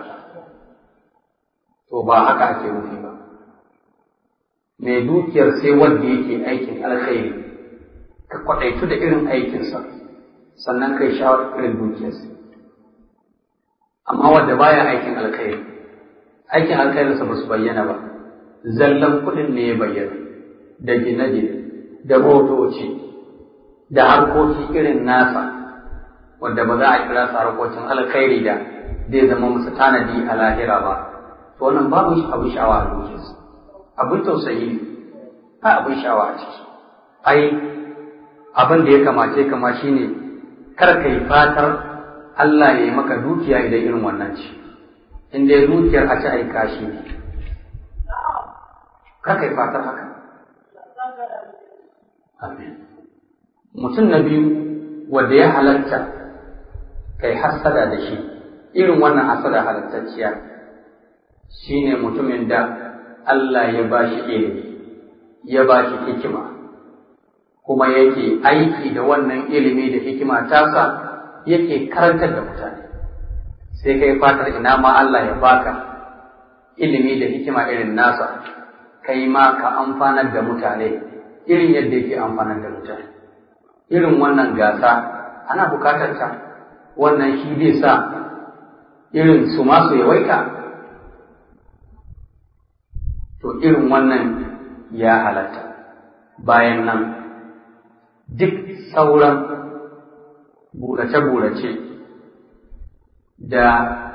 to ba haka ake nufi ba mai dukiyar sai wanda yake aikin alkhairi ka kwaɗaitu da irin aikinsa sannan kai shawar irin dukiyarsa amma wanda baya aikin alkhairi aikin alkhairinsa ba su bayyana ba zallan kuɗin ne ya bayyana da gine-gine da motoci da harkoki irin nasa wanda ba za a kira su harkokin alkhairi da zai zama musu tanadi a lahira ba to wannan babu abin sha'awa a dukiyarsa abin tausayi ne ba abin sha'awa a ciki ai abin da ya kamace kama shine kar ka yi fatar Allah ya yi maka dukiya idan irin wannan ce in dai dukiyar a ci aika shi ne kar ka yi fatar haka amin mutum na biyu wanda ya halatta kai hasada da shi irin wannan hasada halattacciya shine mutumin da Allah ya ba shi ilimi ya ba shi hikima kuma yake aiki da wannan ilimi da hikima tasa yake karantar da mutane sai kai fatar ina ma Allah ya baka ilimi da hikima irin nasa kai ma ka amfanar da mutane irin yadda yake amfanar da mutane irin wannan gasa ana bukatar ta wannan shi zai sa irin su masu yawaita to irin wannan ya halatta bayan nan duk sauran burace-burace da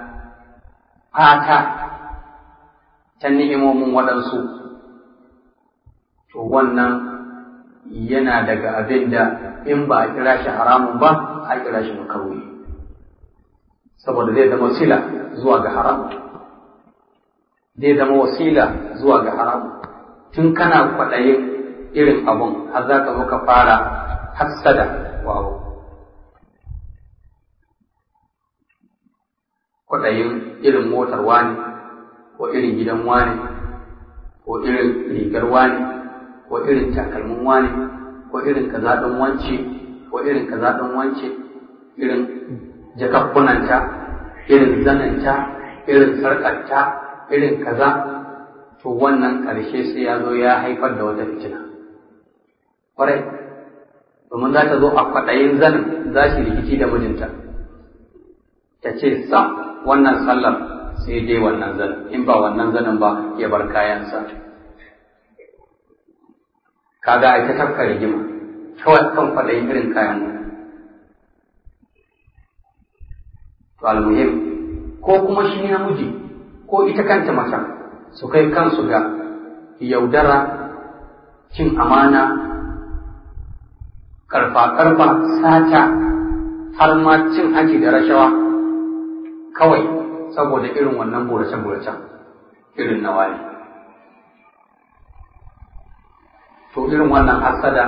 fata ta ni'imomin waɗansu to wannan yana daga abin da in ba a kira shi haramun ba a kira shi makaruhi saboda zai zama sila zuwa ga haram zai zama wasila zuwa ga haramu tun kana kwaɗayin irin abun har za ka zo ka fara hassada wa abu kwaɗayin irin motar wani ko irin gidan wani ko irin rigar wani ko irin takalmin wani ko irin kaza ɗin wance ko irin kaza ɗin wance irin jakakkunanta irin zananta irin sarƙarta irin kaza to wannan ƙarshe sai ya zo ya haifar da wata fitina ƙwarai domin za ta zo a kwaɗayin zanin za shi rikici da mijinta ta ce sam wannan sallar sai dai wannan zanin in ba wannan zanin ba ya bar kayansa kaga ai ta tafka rigima kawai kan kwaɗayin irin kayan to almuhim ko kuma shi namiji ko ita kanta macen su kai kansu ga yaudara cin amana karfa-karfa sata har ma cin hanci da rashawa kawai saboda irin wannan burace-buracen irin na wani to irin wannan hasada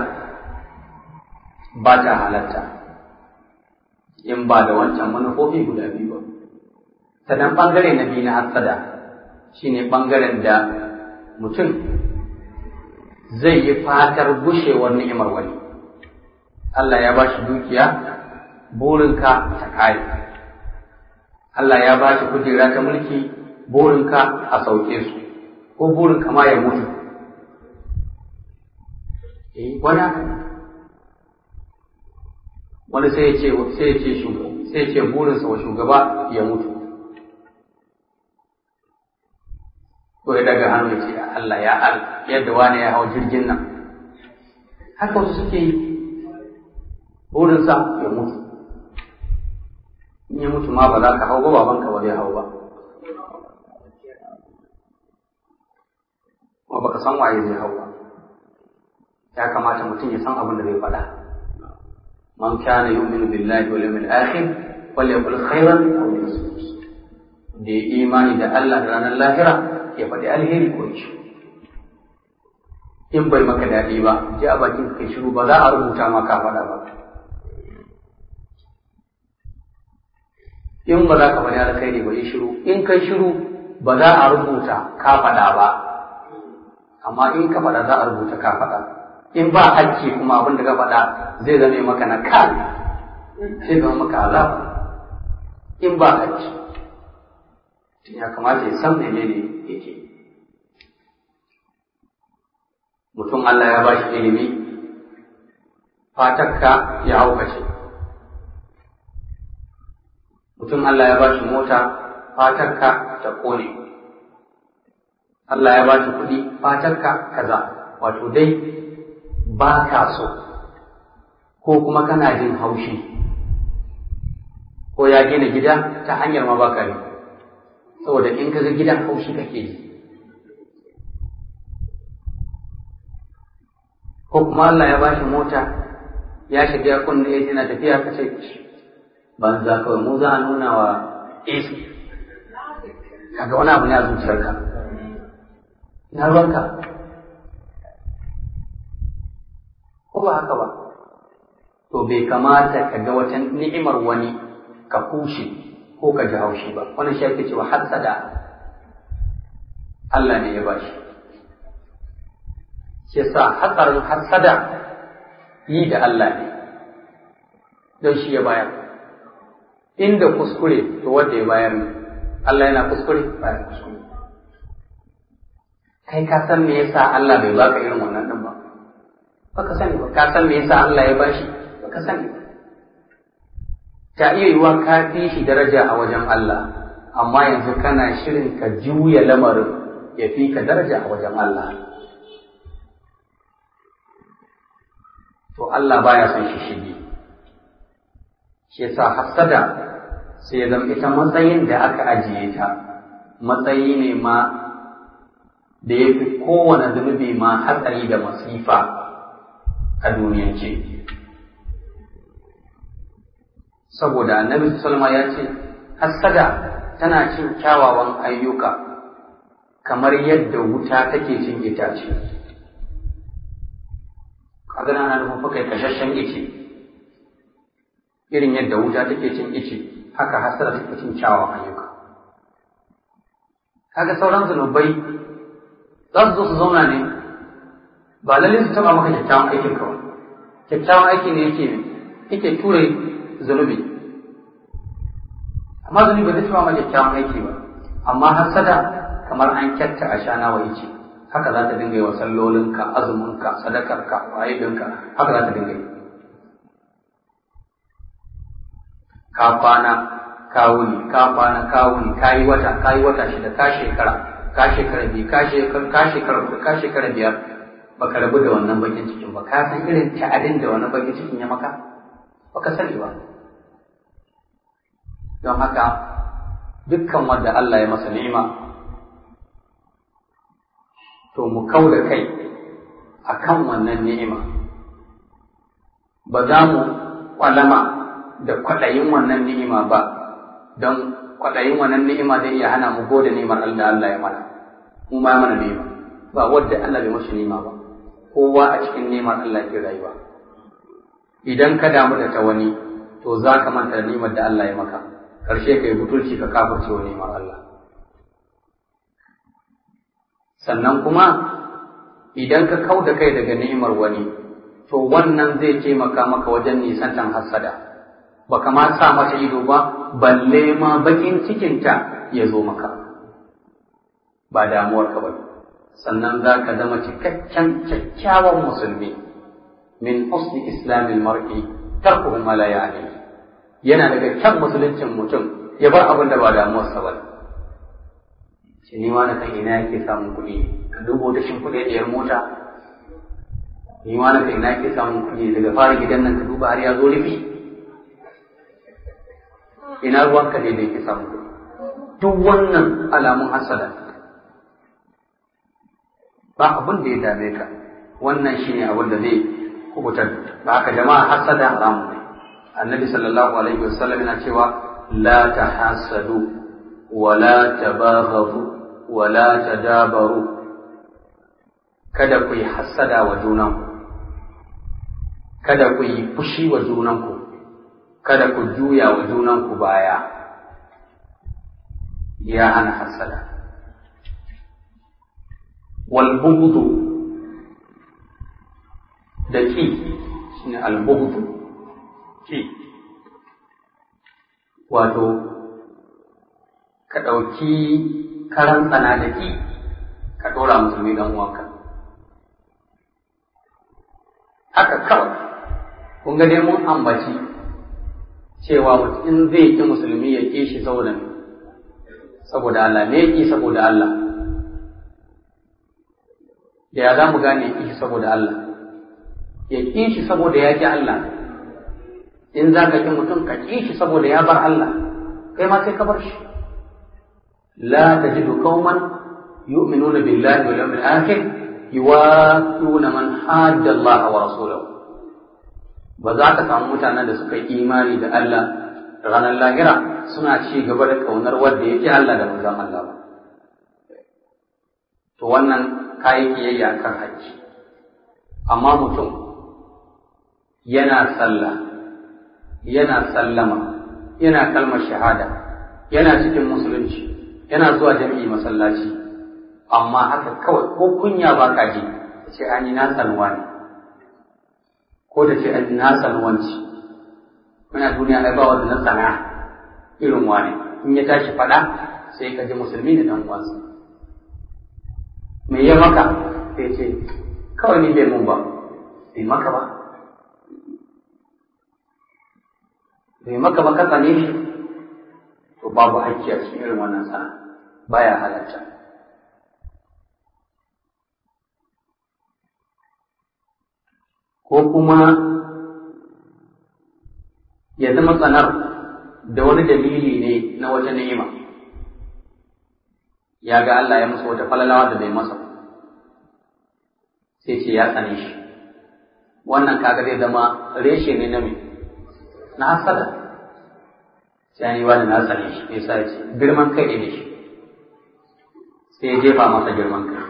ba ta halatta in ba da wancan manufofi guda biyu ba sannan ɓangare na biyu na hasada shine ɓangaren da mutum zai yi fatar gushewar ni'imar wani Allah ya ba shi dukiya burinka ta kare Allah ya ba shi kujera ta mulki burinka a sauke su ko burinka ma ya mutu eh wani haka wani sai ya ce sai ya ce sai ya ce burinsa wa shugaba ya mutu ko ya daga hannu ya ce Allah ya Allah yadda wani ya hau jirgin nan haka wasu suke yi burinsa ya mutu in ya mutu ma ba za ka hau ba babanka ba zai hau ba kuma baka san waye zai hau ba ya kamata mutum ya san abin da zai faɗa man kana yu'minu billahi wal yawmil akhir falyaqul khairan aw liyasmut da ya imani da Allah da ranar lahira ya faɗi alheri ko shi in bai maka daɗi ba ji a bakin kai shiru ba za a rubuta ma ka faɗa ba in ba za ka faɗi alkhairi ba yi shiru in kai shiru ba za a rubuta ka faɗa ba amma in ka faɗa za a rubuta ka faɗa in ba hakki kuma abin da ka faɗa zai zame maka na kan sai zama maka azab in ba hakki ya kamata ya san menene yake mutum Allah ya ba shi ilimi fatakka ya haukace mutum Allah ya ba shi mota fatakka ta kone Allah ya ba shi kuɗi fatakka kaza wato dai ba ka so ko kuma kana jin haushi ko ya gina gida ta hanyar ma baka ne saboda in ka ga gidan haushi kake yi ko kuma Allah ya bashi mota ya shiga kunna ya yana tafiya ka ce banza kawai mu za a nuna wa AC kaga wani abu ne a zuciyarka na ruwanka ko ba haka ba to bai kamata ka ga wata ni'imar wani ka kushe ko ka ji haushi ba wani shi ake cewa hassada Allah ne ya bashi shi sa hatsarin hassada yi da Allah ne don shi ya bayar inda kuskure to wanda ya bayar ne Allah yana kuskure baya kuskure kai ka san me yasa Allah bai baka irin wannan din ba baka sani ba ka san me yasa Allah ya bashi baka sani ba ta iya yiwuwa ka fi shi daraja a wajen Allah amma yanzu kana shirin ka juya lamarin ya fi ka daraja a wajen Allah to Allah baya son shi shige shi yasa hasada sai ya zama ita matsayin da aka ajiye ta matsayi ne ma da ya fi kowane zunubi ma hatsari da masifa a duniyance saboda annabi salma ya ce hassada tana cin kyawawan ayyuka kamar yadda wuta take cin itace kaga na nufin fa kai kashashen ice irin yadda wuta take cin ice haka hasara take cin kyawawan ayyuka kaga sauran zunubai za su zo su zauna ne ba lalle su taba maka kyakkyawan aikin ka kyakkyawan aiki ne yake yake ture zunubi amma zunubi ba zai taba maka kyakkyawan aiki ba amma hasada kamar an kyatta a shana wa ice haka za ta dinga yi wa sallolinka azuminka sadakarka wa'idinka haka za ta dinga yi ka kwana ka wuni ka kwana ka wuni ka yi wata ka yi wata shida ka shekara ka shekara biyu ka shekara ka shekara huɗu ka shekara biyar baka rabu da wannan bakin cikin ba ka san irin ta'adin da wannan bakin cikin ya maka baka sani ba don haka dukkan wanda Allah ya masa ni'ima to mu kau da kai akan wannan ni'ima ba za mu kwalama da kwaɗayin wannan ni'ima ba don kwaɗayin wannan ni'ima zai iya hana mu gode ni'imar Allah Allah ya mana mu ma mana ni'ima ba wadda Allah bai mashi ni'ima ba kowa a cikin ni'imar Allah ke rayuwa idan ka damu da ta wani to za ka manta da ni'imar da Allah ya maka karshe kai butulci ka kafirce wa ni'imar Allah sannan kuma idan ka kau da kai daga ni'imar wani to wannan zai taimaka maka wajen nisantan hassada baka ma sa mata ido ba balle ma bakin cikinta ya zo maka ba damuwar ka ba sannan za ka zama cikakken kyakkyawan musulmi min husni islamil mar'i tarkuhu ma la ya'ni yana daga kyan musuluncin mutum ya bar abin da ba damuwarsa ba ce ni ma na kan ina yake samun kuɗi ka dubo ta shin kuɗi ɗiyar mota ni ma na kan ina yake samun kuɗi daga fara gidan nan ka duba har ya zo rufi ina ruwanka ne da yake samun kuɗi duk wannan alamun hasada ba abin da ya dame ka wannan shine abin da zai kubutar ba haka jama'a hasada haramun ne annabi sallallahu alaihi wasallam yana cewa la tahasadu wa la tabaghadu wa la tadabaru kada ku yi hasada wa junanku kada ku yi fushi wa junanku kada ku juya wa junanku baya ya hana hasada wal bughdu da ki shine al bughdu ki wato ka ɗauki karan tsana da ki ka ɗora musulmi dan uwanka haka kawai kun ga dai mun ambaci cewa in zai ki musulmi ya ƙi shi saboda saboda Allah me ya ƙi saboda Allah da ya za mu gane ya ƙi shi saboda Allah ya ƙi shi saboda ya ƙi Allah in za ka ƙi mutum ka ƙi shi saboda ya bar Allah kai ma sai ka bar shi la tajidu qauman yu'minuna billahi wal yawmil akhir yuwaquna man hadda Allah wa rasulahu ba za ka samu mutanen da suka yi imani da Allah ranar lahira suna ci gaba da kaunar wanda yake Allah da manzon Allah ba to wannan kayi kiyayya kan haƙƙi amma mutum yana sallah yana sallama yana kalmar shahada yana cikin musulunci yana zuwa jami'i masallaci amma haka kawai ko kunya ba ka ji ce ani na sanwa ne ko da ce ani na sanwanci muna duniya ai ba wanda na sana irin wani in ya tashi faɗa sai ka ji musulmi ne dan uwansa me ya maka sai ce kawai ni bai mun ba bai maka ba bai maka ba ka tsane shi to babu hakki a cikin irin wannan sana baya halatta ko kuma ya zama tsanar da wani dalili ne na wata ni'ima ya ga Allah ya masa wata falalawa da bai masa sai ce ya tsane shi wannan kaga zai zama reshe ne na me na hasada sai ni wani na tsane shi me yasa ce girman kai ne shi sai ya jefa masa girman kai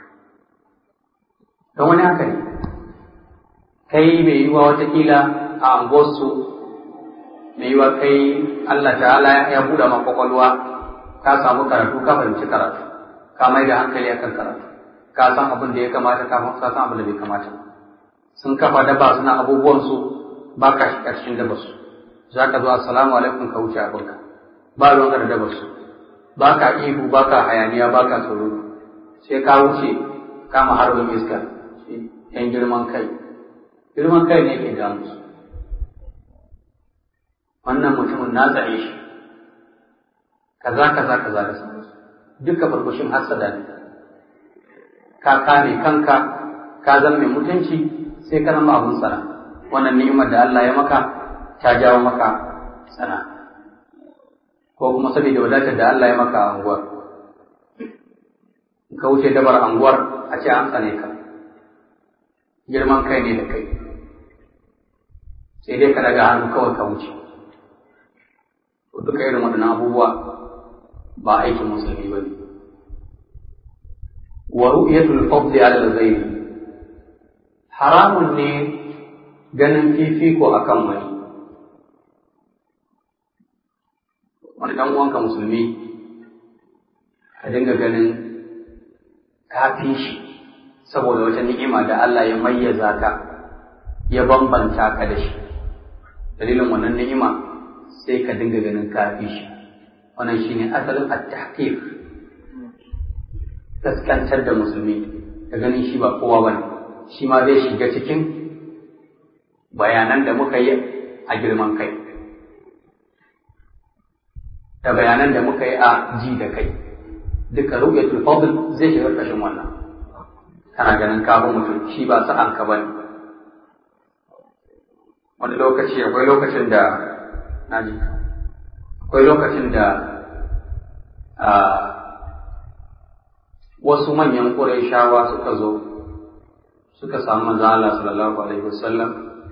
don wani haka ne kai mai yiwa watakila a angosu mai yiwa kai Allah ta'ala ya buɗe ma kwakwalwa ka samu karatu ka fahimci karatu ka mai da hankali akan karatu ka san abin da ya kamata ka san abin da bai kamata sun kafa daba suna abubuwansu ba ka shiga cikin dabarsu za ka zo assalamu alaikum ka wuce abinka ba ruwanka da dabarsu ba ka ihu ba ka hayaniya ba ka tsoro sai ka wuce kama harbin iska yan girman kai girman kai ne ke damu su wannan mutumin na tsare shi kaza kaza kaza da sauransu duka farfashin hassada ne ka kame kanka ka zama mai mutunci sai ka zama abun tsara wannan ni'imar da Allah ya maka ta jawo maka sana ko kuma saboda wadatar da Allah ya maka a anguwar ka wuce dabar anguwar a ce an tsane ka girman kai ne da kai sai dai ka daga hannu kawai ka wuce duka irin waɗannan abubuwa ba aikin musulmi ba ne wa ru'yatul fadli ala al-ghayr haramun ne ganin fifiko akan wani wani dan uwanka musulmi ka dinga ganin kafi shi saboda wata ni'ima da Allah ya mayyaza ka ya bambanta ka da shi dalilin wannan ni'ima sai ka dinga ganin kafi shi wannan shine asalin at-tahqir kaskantar da musulmi ka ganin shi ba kowa bane shi ma zai shiga cikin bayanan da muka yi a girman kai da bayanan da muka yi a ji da kai duka ru'yatul fadl zai shiga ƙarshen wannan kana ganin kafin mutum shi ba sa'an ka bane wani lokaci akwai lokacin da naji akwai lokacin da wasu manyan ƙurayshawa suka zo suka samu manzo Allah sallallahu alaihi wasallam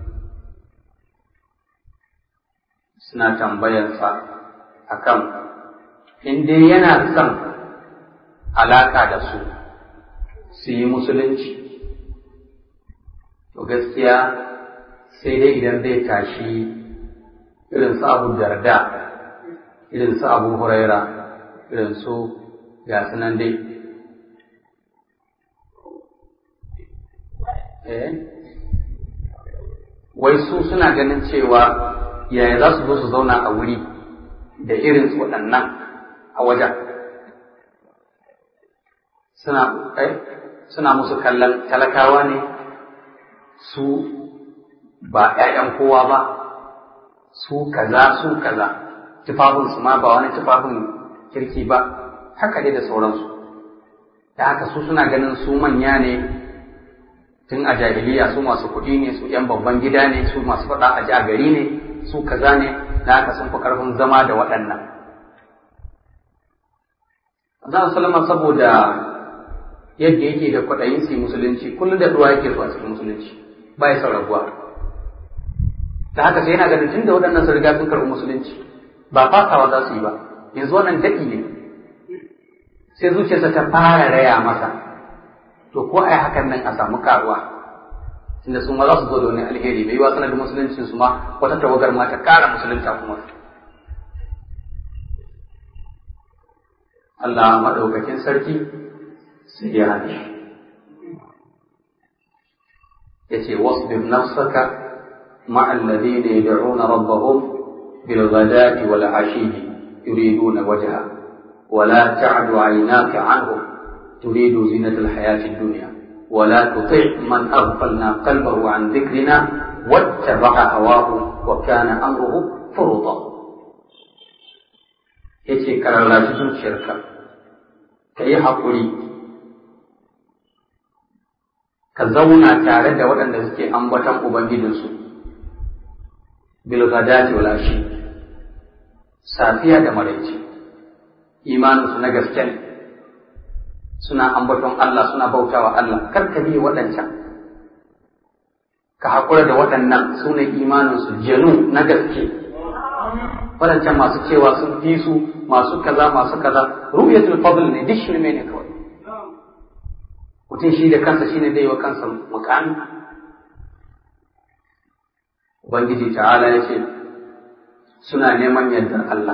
suna tambayarsa akan in dai yana son alaka da su su yi musulunci to gaskiya sai dai idan zai tashi irin su abu darda irin su abu huraira irin su ga sunan dai wai su suna ganin cewa yaya za su zo su zauna a wuri da irin su waɗannan a wajen suna suna musu kallon talakawa ne su ba ‘ya'yan kowa ba su kaza su kaza tufafinsu ma ba wani tufafin kirki ba haka dai da sauransu da haka su suna ganin su manya ne tun a jahiliya su masu kuɗi ne su ‘yan babban gida ne su masu faɗa a ji a gari ne su kaza ne da haka sun fi ƙarfin zama da waɗannan. Zan salama saboda yadda yake da kwaɗayin su musulunci kullum da ruwa yake zuwa cikin musulunci ba ya son rabuwa. Da haka sai yana ganin tun da waɗannan sun riga sun karɓi musulunci ba fasawa za su yi ba yanzu wannan daɗi ne sai zuciyarsa ta fara raya masa to ko ai hakan nan a samu karuwa tunda su ma za su zo da wani alheri mai yiwa sanadin musuluncin su ma wata tawagar ma ta kara musulunta kuma Allah maɗaukakin sarki sai ya haɗe ya ce wasbir nafsaka مع الذين يدعون ربهم بالغداة والعشي يريدون وجهه ولا تعد عيناك عنهم تريد زينة الحياة الدنيا ولا تطع من أغفلنا قلبه عن ذكرنا واتبع هواه وكان أمره فرطا yace ka rarrashi zuciyarka ka yi haƙuri ka zauna tare da waɗanda suke ambaton ubangijinsu bilgadati wal ashi safiya da maraice imaninsu na gaske ne suna ambaton Allah suna bautawa Allah kar ka bi waɗancan ka haƙura da waɗannan su ne imaninsu janu na gaske waɗancan masu cewa sun fi su masu kaza masu kaza ru'yatul fadl ne duk shirme ne kawai mutum shi da kansa shine zai wa kansa mukami ubangiji ta'ala ya ce suna neman yardar Allah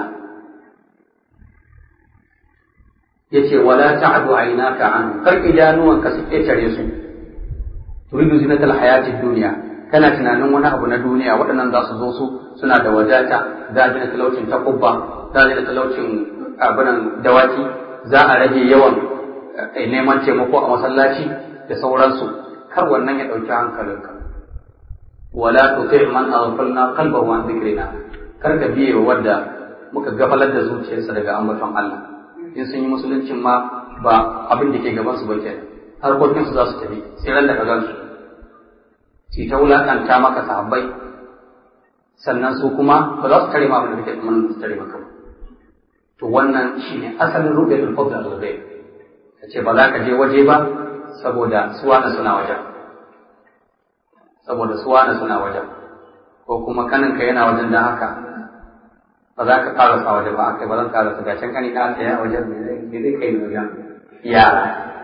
ya ce wala ta'adu aynaka an kar idanuwanka su ƙetare su turidu zinatal hayatid duniya kana tunanin wani abu na duniya waɗannan za su zo su suna da wadata za a gina talaucin takubba za a gina talaucin abinan dawaki za a rage yawan neman taimako a masallaci da sauransu kar wannan ya ɗauki hankalinka wala tuti man aghfalna qalbahu an dhikrina kar ka biye wadda muka gafalar da zuciyarsa daga ambaton Allah in sun yi musuluncin ma ba abin da ke gaban su ba kenan harkokinsu za su tafi sai ran da ka gansu su ta wulaƙanta maka sahabbai sannan su kuma ba za su tare ma abin da kake tsammanin su tare maka ba to wannan shine asalin rubiyatul fadl al ghaib kace ba za ka je waje ba saboda suwana suna wajen saboda suwana suna wajen ko kuma kaninka yana wajen dan haka ba za ka karasa waje ba akai ba zan karasa gashin kani ka tsaya a wajen me zai kai ni wajen yara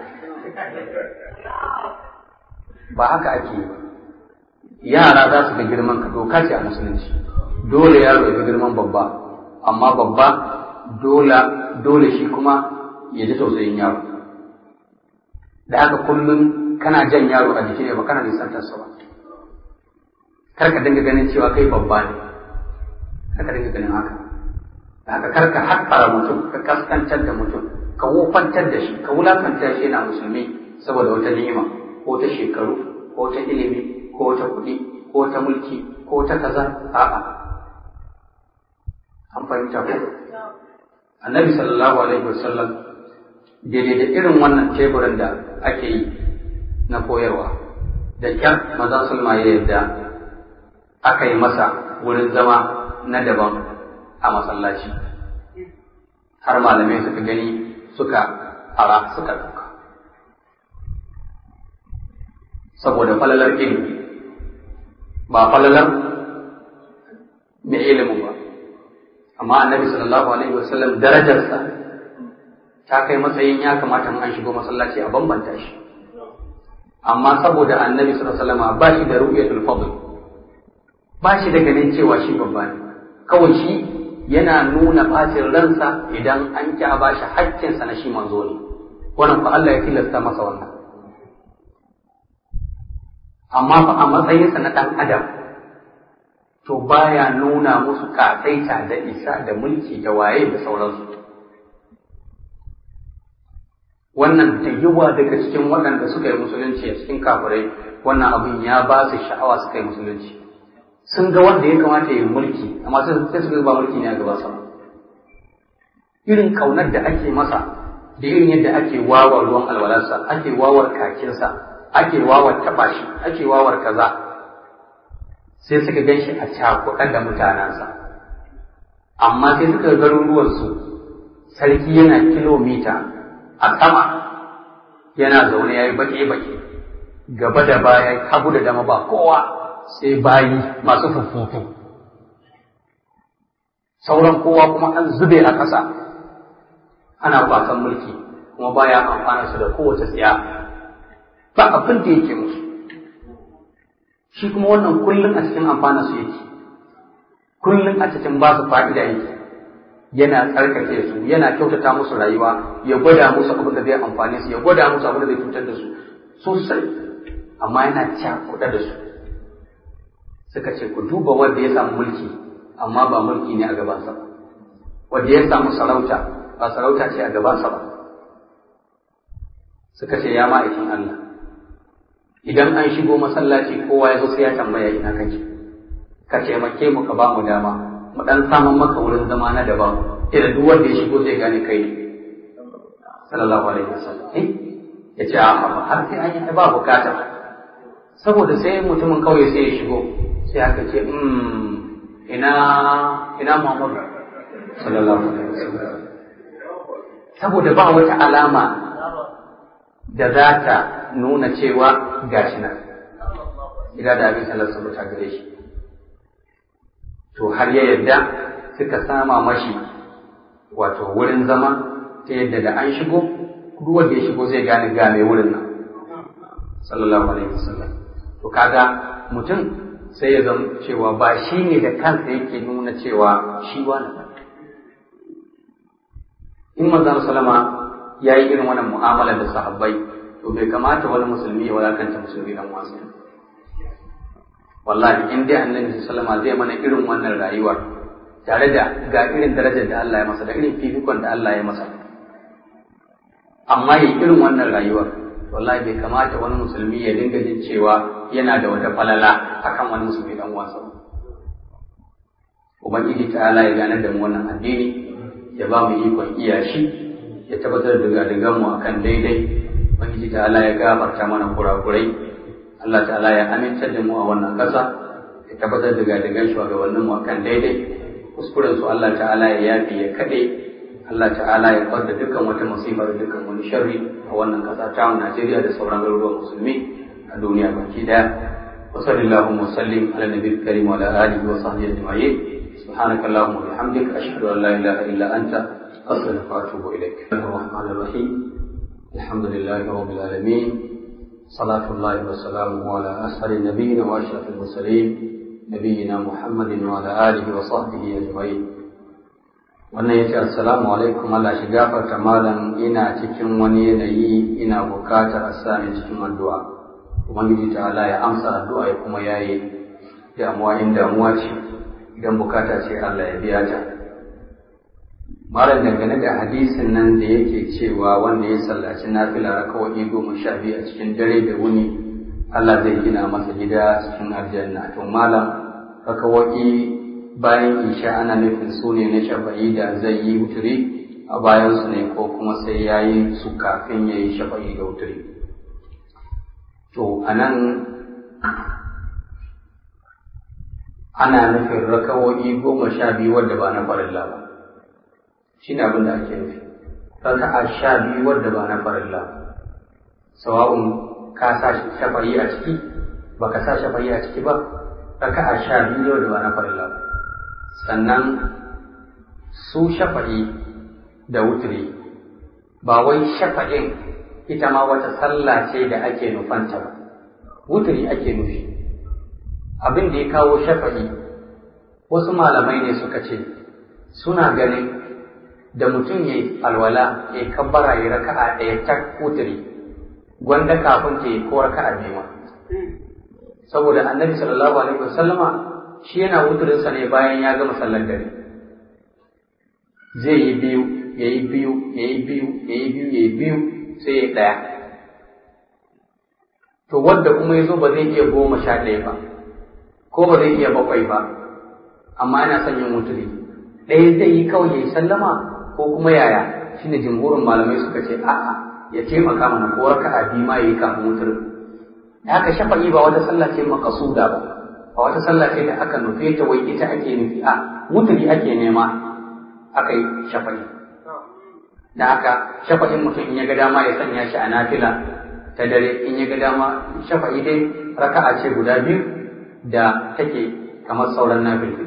ba haka ake yi ba yara za su ga girman ka doka ce a musulunci dole yaro ya ga girman babba amma babba dole dole shi kuma ya ji tausayin yaro da haka kullum kana jan yaro a jiki ne ba kana nisantarsa ba kar ka dinga ganin cewa kai babba ne kar ka dinga ganin haka da haka kar ka haƙƙara mutum ka kaskantar da mutum ka wofantar da shi ka wulakanta shi yana musulmi saboda wata ni'ima ko ta shekaru ko ta ilimi ko ta kuɗi ko ta mulki ko ta kaza a'a an fahimta ko annabi sallallahu alaihi wasallam daidai da irin wannan teburin da ake yi na koyarwa da kyar maza sulma ya yadda aka yi masa wurin zama na daban a masallaci har malamai suka gani suka ara suka ɗauka saboda falalar ilimi ba falalar mai ilimin ba amma annabi sallallahu alaihi wasallam darajarsa ta kai matsayin ya kamata an shigo masallaci a bambanta shi amma saboda annabi sallallahu alaihi wasallam ba shi da ru'yatul fadl ba shi da ganin cewa shi babba ne kawai shi yana nuna bacin ransa idan an ki a bashi haƙƙinsa na shi manzo ne wannan fa Allah ya tilasta masa wannan amma fa a matsayinsa na ɗan adam to baya nuna musu ƙasaita da isa da mulki da waye da sauransu wannan da yawa daga cikin waɗanda suka yi musulunci a cikin kafirai wannan abin ya ba su sha'awa suka yi musulunci sun ga wanda ya kamata ya yi mulki amma sai suka ba mulki ne a gaba sama irin kaunar da ake masa da irin yadda ake wawa ruwan alwalarsa ake wawar kakinsa ake wawar taɓa shi ake wawar kaza sai suka gan shi a cakuɗan da mutanensa amma sai suka garuruwansu sarki yana kilomita a sama yana zaune ya yi baƙe-baƙe gaba da baya hagu da dama ba kowa sai bayi masu fufufu sauran kowa kuma an zube a ƙasa ana kwasan mulki kuma baya amfana su da kowace tsiya ba abin da yake musu shi kuma wannan kullum a cikin amfana su yake kullum a cikin ba su fa'ida yake yana tsarkake su yana kyautata musu rayuwa ya gwada musu abin da zai amfane su ya gwada musu abin da zai cutar da su sosai amma yana cakuɗa da su suka ce ku duba wanda ya samu mulki amma ba mulki ne a gabansa ba wanda ya samu sarauta ba sarauta ce a gabansa ba suka ce ya ma'aikin Allah idan an shigo masallaci kowa ya zo sai ya tambaya ina kake ka taimake mu ka ba mu dama mu dan samun maka wurin zama na daban idan duk wanda ya shigo zai gane kai sallallahu alaihi wasallam eh ya ce a har sai an yi ba bukata saboda sai mutumin kawai sai ya shigo sai aka ce ina ina Muhammad sallallahu alaihi wasallam saboda ba wata alama da za ta nuna cewa gashi nan ila da abin sallar sun ta gare shi to har ya yadda suka sama mashi wato wurin zama ta yadda da an shigo duk wanda ya shigo zai gane ga mai wurin nan sallallahu alaihi wasallam to kaga mutum sai ya zama cewa ba shi ne da kansa yake nuna cewa shi wani ba in manzon salama ya yi irin wannan mu'amala da sahabbai to bai kamata wani musulmi ya wadakanta musulmi dan wasu wallahi in dai annabi sallama zai mana irin wannan rayuwar tare da ga irin darajar da Allah ya masa da irin fifikon da Allah ya masa amma yi irin wannan rayuwar wallahi bai kamata wani musulmi ya dinga jin cewa yana da wata falala akan wani musulmi dan uwansa ubangiji ta'ala ya gane da mu wannan addini ya ba mu ikon iya shi ya tabbatar da gadigan mu akan daidai ubangiji ta'ala ya gafarta mana kurakurai Allah ta'ala ya amintar da mu a wannan ƙasa ya tabbatar da gadigan shugabannin mu akan daidai kuskuren su Allah ta'ala ya yafi ya kade Allah ta'ala ya kwadda dukkan wata musibar dukkan wani sharri a wannan ƙasa ta Najeriya da sauran garuruwan musulmi a duniya baki daya wa sallallahu wa sallim ala nabiyil karim wa ala alihi wa sahbihi ajma'in subhanaka allahumma wa bihamdika ashhadu an la ilaha illa anta astaghfiruka wa atubu ilaik ar-rahmanir rahim alhamdulillahi rabbil alamin صلاة الله وسلامه على أسهل النبيين وأشرف المرسلين نبينا محمد وعلى آله وصحبه أجمعين wannan ya ce assalamu alaikum Allah shi gafarta malam ina cikin wani yanayi ina bukatar a sani cikin addu'a ubangiji ta Allah ya amsa addu'a ya kuma yaye damuwa in damuwa ce idan bukata ce Allah ya biya ta malam dangane da hadisin nan da yake cewa wanda ya sallaci nafila rakawai goma sha biyu a cikin dare da wuni Allah zai gina masa gida cikin aljanna to malam rakawai bayan isha ana nufin su ne na shafa'i da zai yi wuturi a bayan su ne ko kuma sai ya yi su kafin ya yi shafa'i da wuturi to a nan ana nufin rakawo'i goma sha biyu wadda ba na farilla ba shi ne abin da ake nufi raka'a sha biyu wadda ba na farilla ba sawa'un ka sa shafa'i a ciki ba ka sa shafa'i a ciki ba raka'a sha biyu wadda ba na farilla ba sannan su shafa'i da wuturi ba wai shafa'in ita ma wata sallah ce da ake nufanta ba wuturi ake nufi abin da ya kawo shafa'i wasu malamai ne suka ce suna ganin da mutum ya yi alwala ya kabbara ya raka'a ɗaya ta wuturi gwanda kafin ta yi ko raka'a biyu ma saboda annabi sallallahu alaihi wasallama shi yana wuturinsa ne bayan ya gama sallar dare zai yi biyu ya yi biyu ya yi biyu ya yi biyu ya yi biyu sai ya ɗaya to wadda kuma ya zo ba zai iya goma sha ɗaya ba ko ba zai iya bakwai ba amma yana son yin wuturi ɗaya zai yi kawai ya yi sallama ko kuma yaya shine jimhurin malamai suka ce a'a ya taimaka mana ko raka'a biyu ma ya yi kafin wuturin da haka shafa'i ba wata sallah ce makasuda ba a wata sallah ce da aka nufe ta wai ita ake nufi a wuturi ake nema aka yi shafa'i da haka shafa'in mutum in ya ga dama ya sanya shi a nafila ta dare in ya ga dama shafa'i dai raka'a ce guda biyu da take kamar sauran nafilfili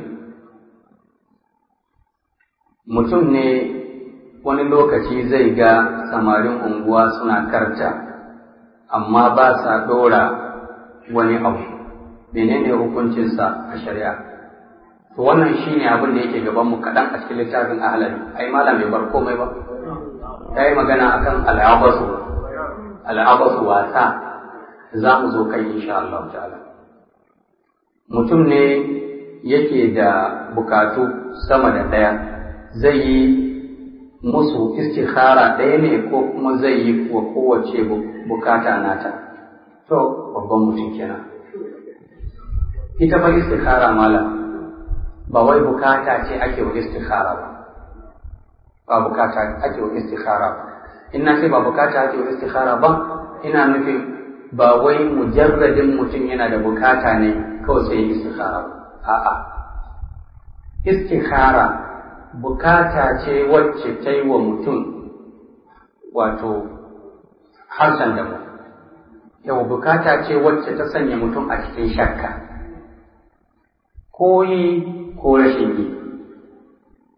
mutum ne wani lokaci zai ga samarin unguwa suna karta amma ba sa ɗora wani abu menene hukuncinsa a shari'a to wannan shine abin da yake gaban mu kaɗan a cikin littafin ahlali ai malam bai bar komai ba ya yi magana akan al'abasu al'abasu wasa za mu zo kai insha Allah ta'ala mutum ne yake da bukatu sama da ɗaya zai yi musu istikhara ɗaya ne ko kuma zai yi wa kowace bukata nata to babban mutum kenan ita fa istikhara mala ba wai bukata ce ake wa istikhara ba ba bukata ake wa istikhara ba in na ce ba bukata ake wa istikhara ba ina nufin ba wai mujarradin mutum yana da bukata ne kawai sai istikhara ba a'a istikhara bukata ce wacce ta yi wa mutum wato harshen da mu yau bukata ce wacce ta sanya mutum a cikin shakka ko yi ko rashin yi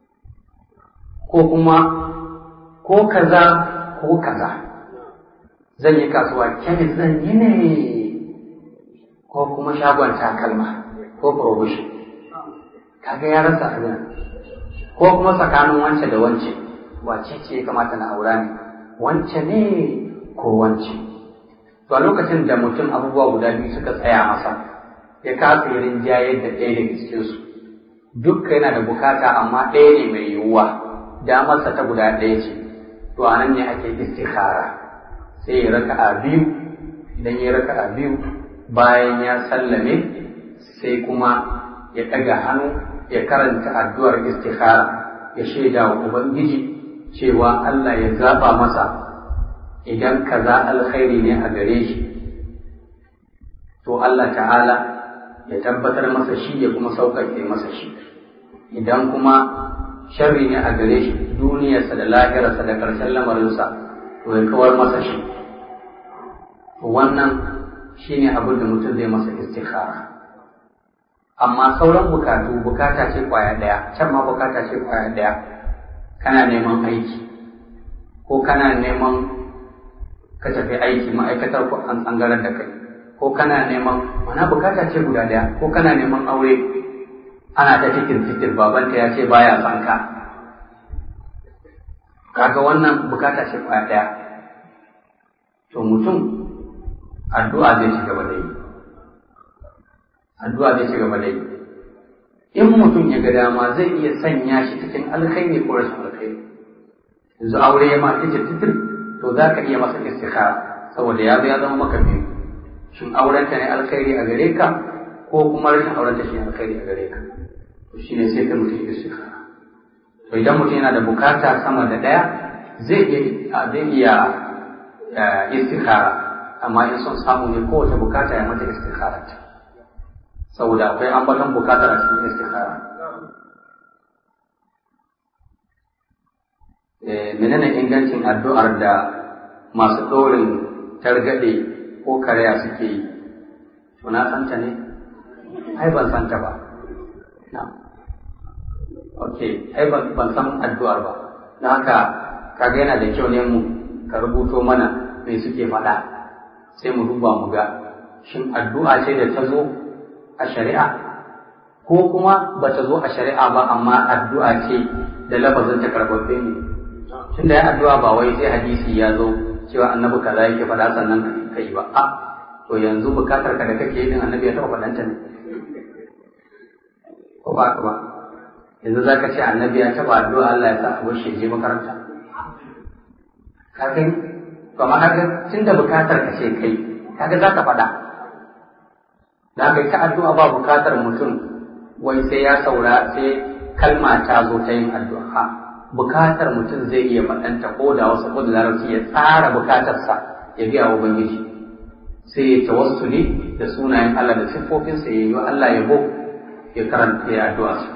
ko kuma ko kaza ko kaza zan yi kasuwa kemis zan yi ne ko kuma shagon takalma ko provision kaga ya rasa abin ko kuma tsakanin wance da wance wace ce ya kamata na aura ne wance ne ko wance to a lokacin da mutum abubuwa guda biyu suka tsaya masa ya kasa yi rinjaye da ɗaya daga cikinsu dukka yana da bukata amma ɗaya ne mai yiwuwa damarsa ta guda ɗaya ce to a nan ne ake istikhara sai ya raka a biyu idan ya raka a biyu bayan ya sallame sai kuma ya ɗaga hannu ya karanta addu'ar istikhara ya shaida wa ubangiji cewa Allah ya zaɓa masa idan kaza alkhairi ne a gare shi to Allah ta'ala ya tabbatar masa shi ya kuma sauƙaƙe masa shi idan kuma sharri ne a gare shi duniyarsa da lahirarsa da ƙarshen lamarinsa to ya kawar masa shi wannan shine abin da mutum zai masa istikhara amma sauran bukatu bukata ce kwaya ɗaya can ma bukata ce kwaya ɗaya kana neman aiki ko kana neman ka tafi aiki ma'aikatar ko an tsangarar da kai ko kana neman mana bukata ce guda ɗaya ko kana neman aure ana ta cikin cikin babanta ya ce baya son ka kaga wannan bukata ce kwaya ɗaya to mutum addu'a zai ci gaba da yi addu'a zai ci gaba da yi in mutum ya ga dama zai iya sanya shi cikin alkhairi ko rashin alkhairi yanzu aure ya ma titir titir to za ka iya masa istikhara saboda ya ya zama maka biyu shin aurenta ne alkhairi a gare ka ko kuma rashin aurenta shi ne alkhairi a gare ka to shine sai ka mutum istikhara to idan mutum yana da bukata sama da ɗaya zai iya zai iya istikhara amma in son samu ne kowace bukata ya mata istikhara ta saboda akwai ambaton bukatar a cikin istikhara menene ingancin addu'ar da masu ɗorin targaɗe ko karya suke yi to na santa ne ai ban santa ba na ok ai ban san addu'ar ba don haka kaga yana da kyau ne mu ka rubuto mana me suke faɗa sai mu duba mu ga shin addu'a ce da ta zo a shari'a ko kuma ba ta zo a shari'a ba amma addu'a ce da lafazin ta karɓaɓɓe ne tunda ya addu'a ba wai sai hadisi ya zo cewa annabi kaza yake faɗa sannan ka yi ba a to yanzu bukatar ka da kake yi din annabi ya taɓa faɗanta ne ko ba ka ba yanzu za ka ce annabi ya taɓa addu'a Allah ya sa a bushe je makaranta ka kai to amma kaga tunda bukatar ka ce kai kaga za ka faɗa da haka ta addu'a ba bukatar mutum wai sai ya saura sai kalma ta zo ta yin addu'a bukatar mutum zai iya faɗanta ko da wasu ko da larabci ya tsara bukatarsa ya biya wa ubangiji sai ya tawassuli da sunayen Allah da siffofinsa ya yi wa Allah yabo ya karanta ya addu'a su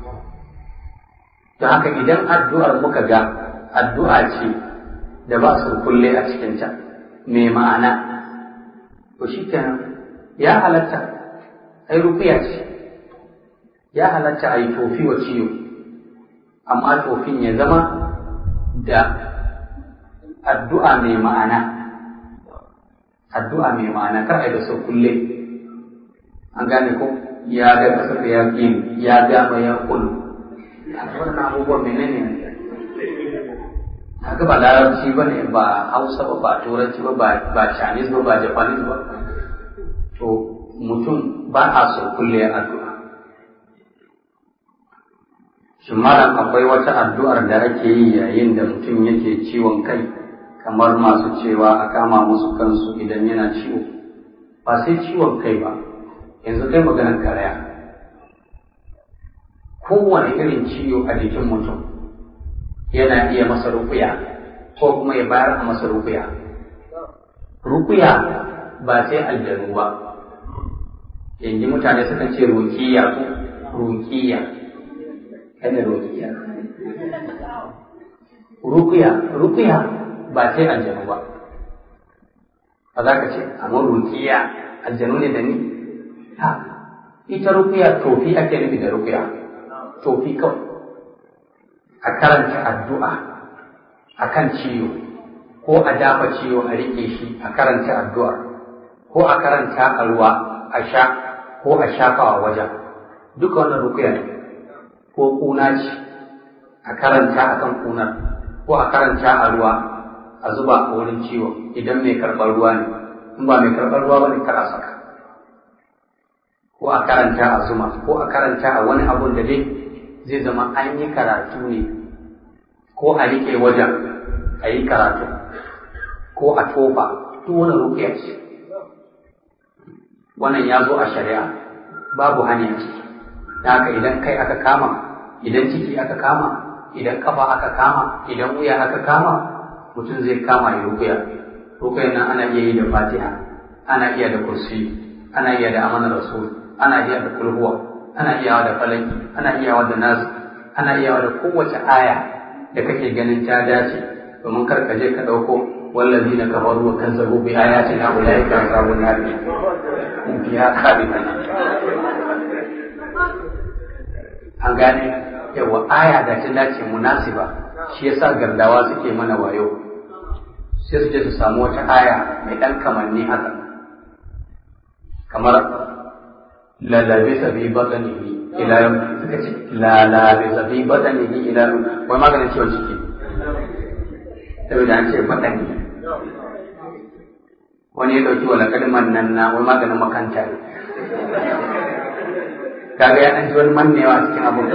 don haka idan addu'ar muka ga addu'a ce da ba su kulle a cikinta mai ma'ana to shi kenan ya halatta ai rufiya ce ya halatta a yi tofi wa ciwo amma tofin ya zama da addu'a mai ma'ana addu'a mai ma'ana kar a yi da sau kulle an gane ko ya ga kasar da ya ya gama ya kullu wannan abubuwan menene ne haka ba larabci ba ne ba hausa ba ba turanci ba ba chinese ba ba japanese ba to mutum ba a so kulle addu'a shin malam akwai wata addu'ar da ake yi yayin da mutum yake ciwon kai kamar masu cewa a kama musu kansu idan yana ciwo ba sai ciwon kai ba yanzu kai maganar karaya kowane irin ciwo a jikin mutum yana iya masa rukuya ko kuma ya bayar a masa rukuya rukuya ba sai aljanu ba yanzu mutane sukan ce rukiya ko rukiya kada rukiya rukiya rukiya ba sai aljanu ba ba za ka ce amma rukiya aljanu ne da ni ha ita rukiya tofi ake nufi da rukiya tofi kawai a karanta addu'a a kan ciwo ko a dafa ciwo a rike shi a karanta addu'ar ko a karanta a ruwa a sha ko a shafawa wajen duka wannan rukuya ne ko kuna ce a karanta a kan kunar ko a karanta a ruwa a zuba a wurin ciwo idan mai karɓar ruwa ne in ba mai karɓar ruwa ba ne kar a saka ko a karanta a zuma ko a karanta a wani abun da dai zai zama an yi karatu ne ko a riƙe wajen a yi karatu ko a tofa duk wani rukiya ce wannan ya zo a shari'a babu hanyar ciki da haka idan kai aka kama idan ciki aka kama idan kafa aka kama idan wuya aka kama mutum zai kama ya rukuya rukuyan nan ana iya yi da fatiha ana iya da kursi ana iya da amanar rasul ana iya da kulhuwa ana iya da falaki ana iya da nasu ana iya da kowace aya da kake ganin ta dace domin kar ka je ka ɗauko والذين كفروا وكذبوا بآياتنا أولئك أصحاب النار هم فيها خالدون an gane yawa aya da ta dace munasiba shi yasa gardawa suke mana wayo sai su je su samu wata aya mai ɗan kamanni haka kamar lalabe sabi batanihi ila yau suka ce lalabe sabi batanihi ila yau wai maganin ciwon ciki saboda an ce batani wani ya ɗauki wala kalmar nan na wai maganin makanta ne kaga ya ɗan ji wani mannewa cikin abin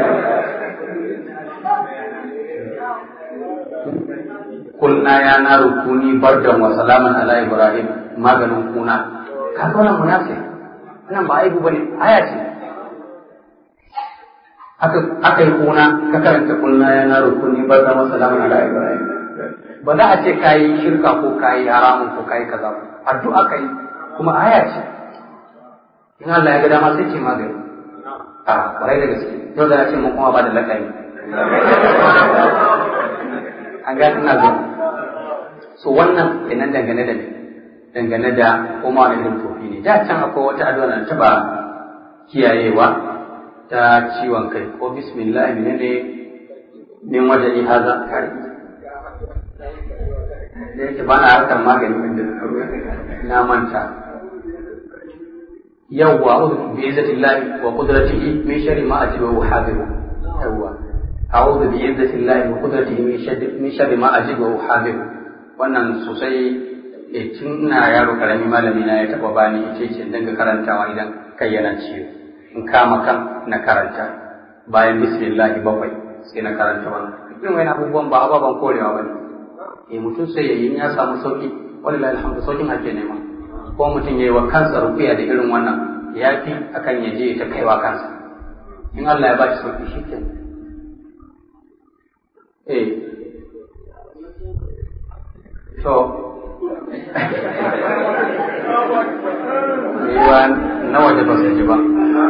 kulna ya na rukuni bardan wa salaman ala ibrahim maganin kuna kaga wannan munafik wannan ba aibu bane aya ce aka aka yi kuna ka karanta kulna ya na rukuni bardan wa salaman ala ibrahim ba za a ce kayi shirka ko kayi haramun ko kayi kaza ba addu'a kai kuma aya ce in Allah ya ga dama sai ce magani a kwarai da gaske yau da ya ce mun kuma ba da lakari an ga ina zo so wannan kenan dangane da dangane da kuma wani irin tofi ne da can akwai wata addu'a na taba kiyayewa ta ciwon kai ko bismillah ne ne min wajen haza kare da yake ba na harkar magani wanda na manta yawwa a'udhu bi izzati llahi wa qudratihi min sharri ma ajidu wa hadiru yawwa a'udhu bi izzati llahi wa qudratihi min sharri min sharri ma ajidu wa hadiru wannan sosai e tun ina yaro karami malami na ya taba bani yace ce dinga karantawa idan kai yana ciwo in kama kan na karanta bayan bismillah bakwai sai na karanta wannan irin wani abubuwan ba ababen korewa bane eh mutum sai yayi ya samu sauki wallahi alhamdu saukin ake nema ko mutum yayi wa kansa rukuya da irin wannan ya fi akan ya je ta kaiwa kansa in Allah ya ba shi sauki shikenan eh to yiwa na waje ba su ji ba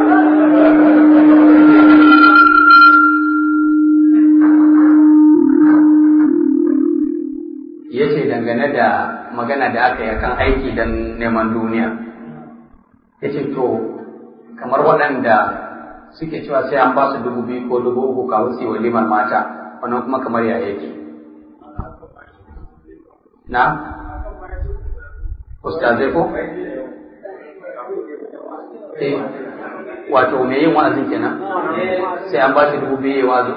ya ce dangane da magana da aka yi kan aiki don neman duniya ya ce to kamar waɗanda suke cewa sai an ba su dubu biyu ko dubu uku kawun su yi walimar mata wannan kuma kamar ya yake na ustazai ko eh wato me yin wa'azin kenan sai an ba shi dubu biyu ya wazo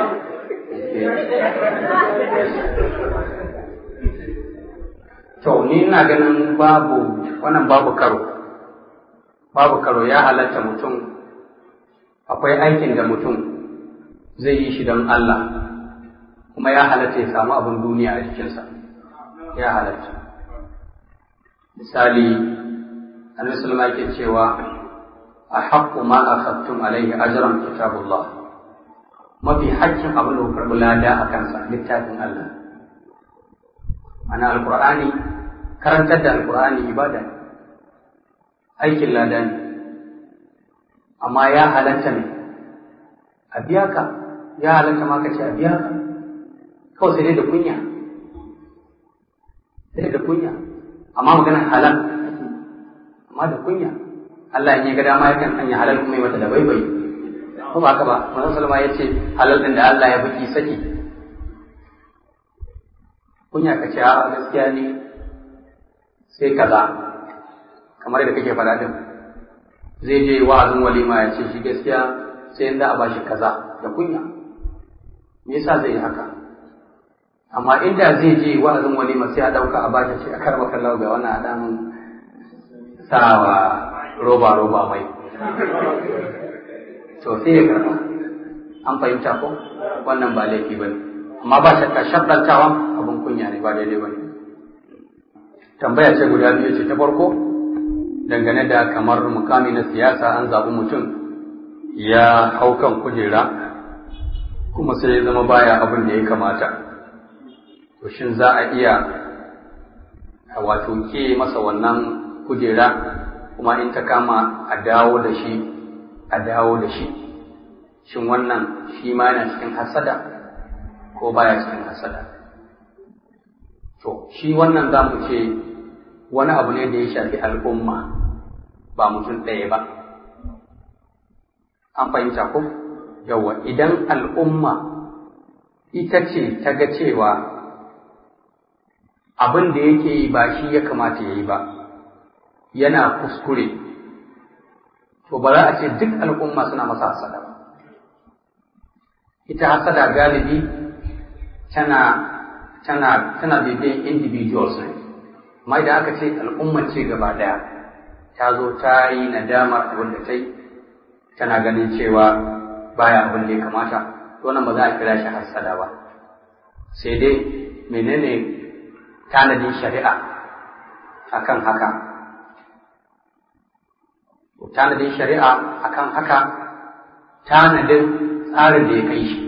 to ni ina ganin babu wannan babu karo babu karo ya halatta mutum akwai aikin da mutum zai yi shi don Allah kuma ya halatta ya samu abin duniya a jikinsa ya halatta misali annabi sallama yake cewa a haƙƙu ma akhadtum alaihi ajran kitabullah mafi haƙƙin abin da ku karɓi lada a kansa littafin Allah ana alkur'ani karantar da alkur'ani ibada ne aikin lada ne amma ya halatta ne a biya ka ya halatta ma ka ce a biya ka kawai sai dai da kunya sai da kunya amma maganar halal amma da kunya Allah in ya ga dama yakan sanya halal kuma yi mata da baibai ko ba haka ba manzon sallama ya ce halal din da Allah ya baki saki kunya ka ce a gaskiya ne sai kaza kamar da kake faɗa din zai je wa'azin walima ya ce shi gaskiya sai yanda a bashi kaza da kunya me yasa zai yi haka amma inda zai je wa'azin walima sai a ɗauka a bashi ce a karba kallau ga wannan adamin sawa roba roba mai to sai ya karɓa an fahimta ko wannan ba laifi ba ne amma ba shakka shabdantawa abin kunya ne ba daidai ba ne tambaya ce guda biyu ce ta farko dangane da kamar mukami na siyasa an zaɓi mutum ya hau kan kujera kuma sai ya zama baya abin da ya kamata to shin za a iya wato ke masa wannan kujera kuma in ta kama a dawo da shi a dawo da shi shin wannan shi ma yana cikin hasada ko baya cikin hasada to shi wannan za mu ce wani abu ne da ya shafi al'umma ba mutum ɗaya ba an fahimta ko yawa idan al'umma ita ce ta ga cewa abin da yake yi ba shi ya kamata ya yi ba yana kuskure to ba za a ce duk al'umma suna masa hasada ba ita hasada galibi tana tana tana bibiyan individuals ne amma idan aka ce al'umma ce gaba daya ta zo ta yi nadamar abin da ta yi tana ganin cewa baya abin da ya kamata to nan ba za a kira shi hasada ba sai dai menene tanadin shari'a akan haka tanadin shari'a akan haka tanadin tsarin da ya kai shi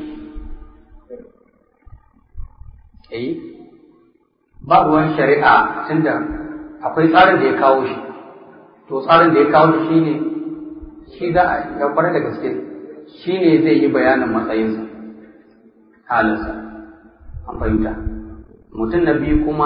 eh ba ruwan shari'a tunda akwai tsarin da ya kawo shi to tsarin da ya kawo shi shine shi za a yabar da gaske shi ne zai yi bayanin matsayinsa halinsa an fahimta mutum na biyu kuma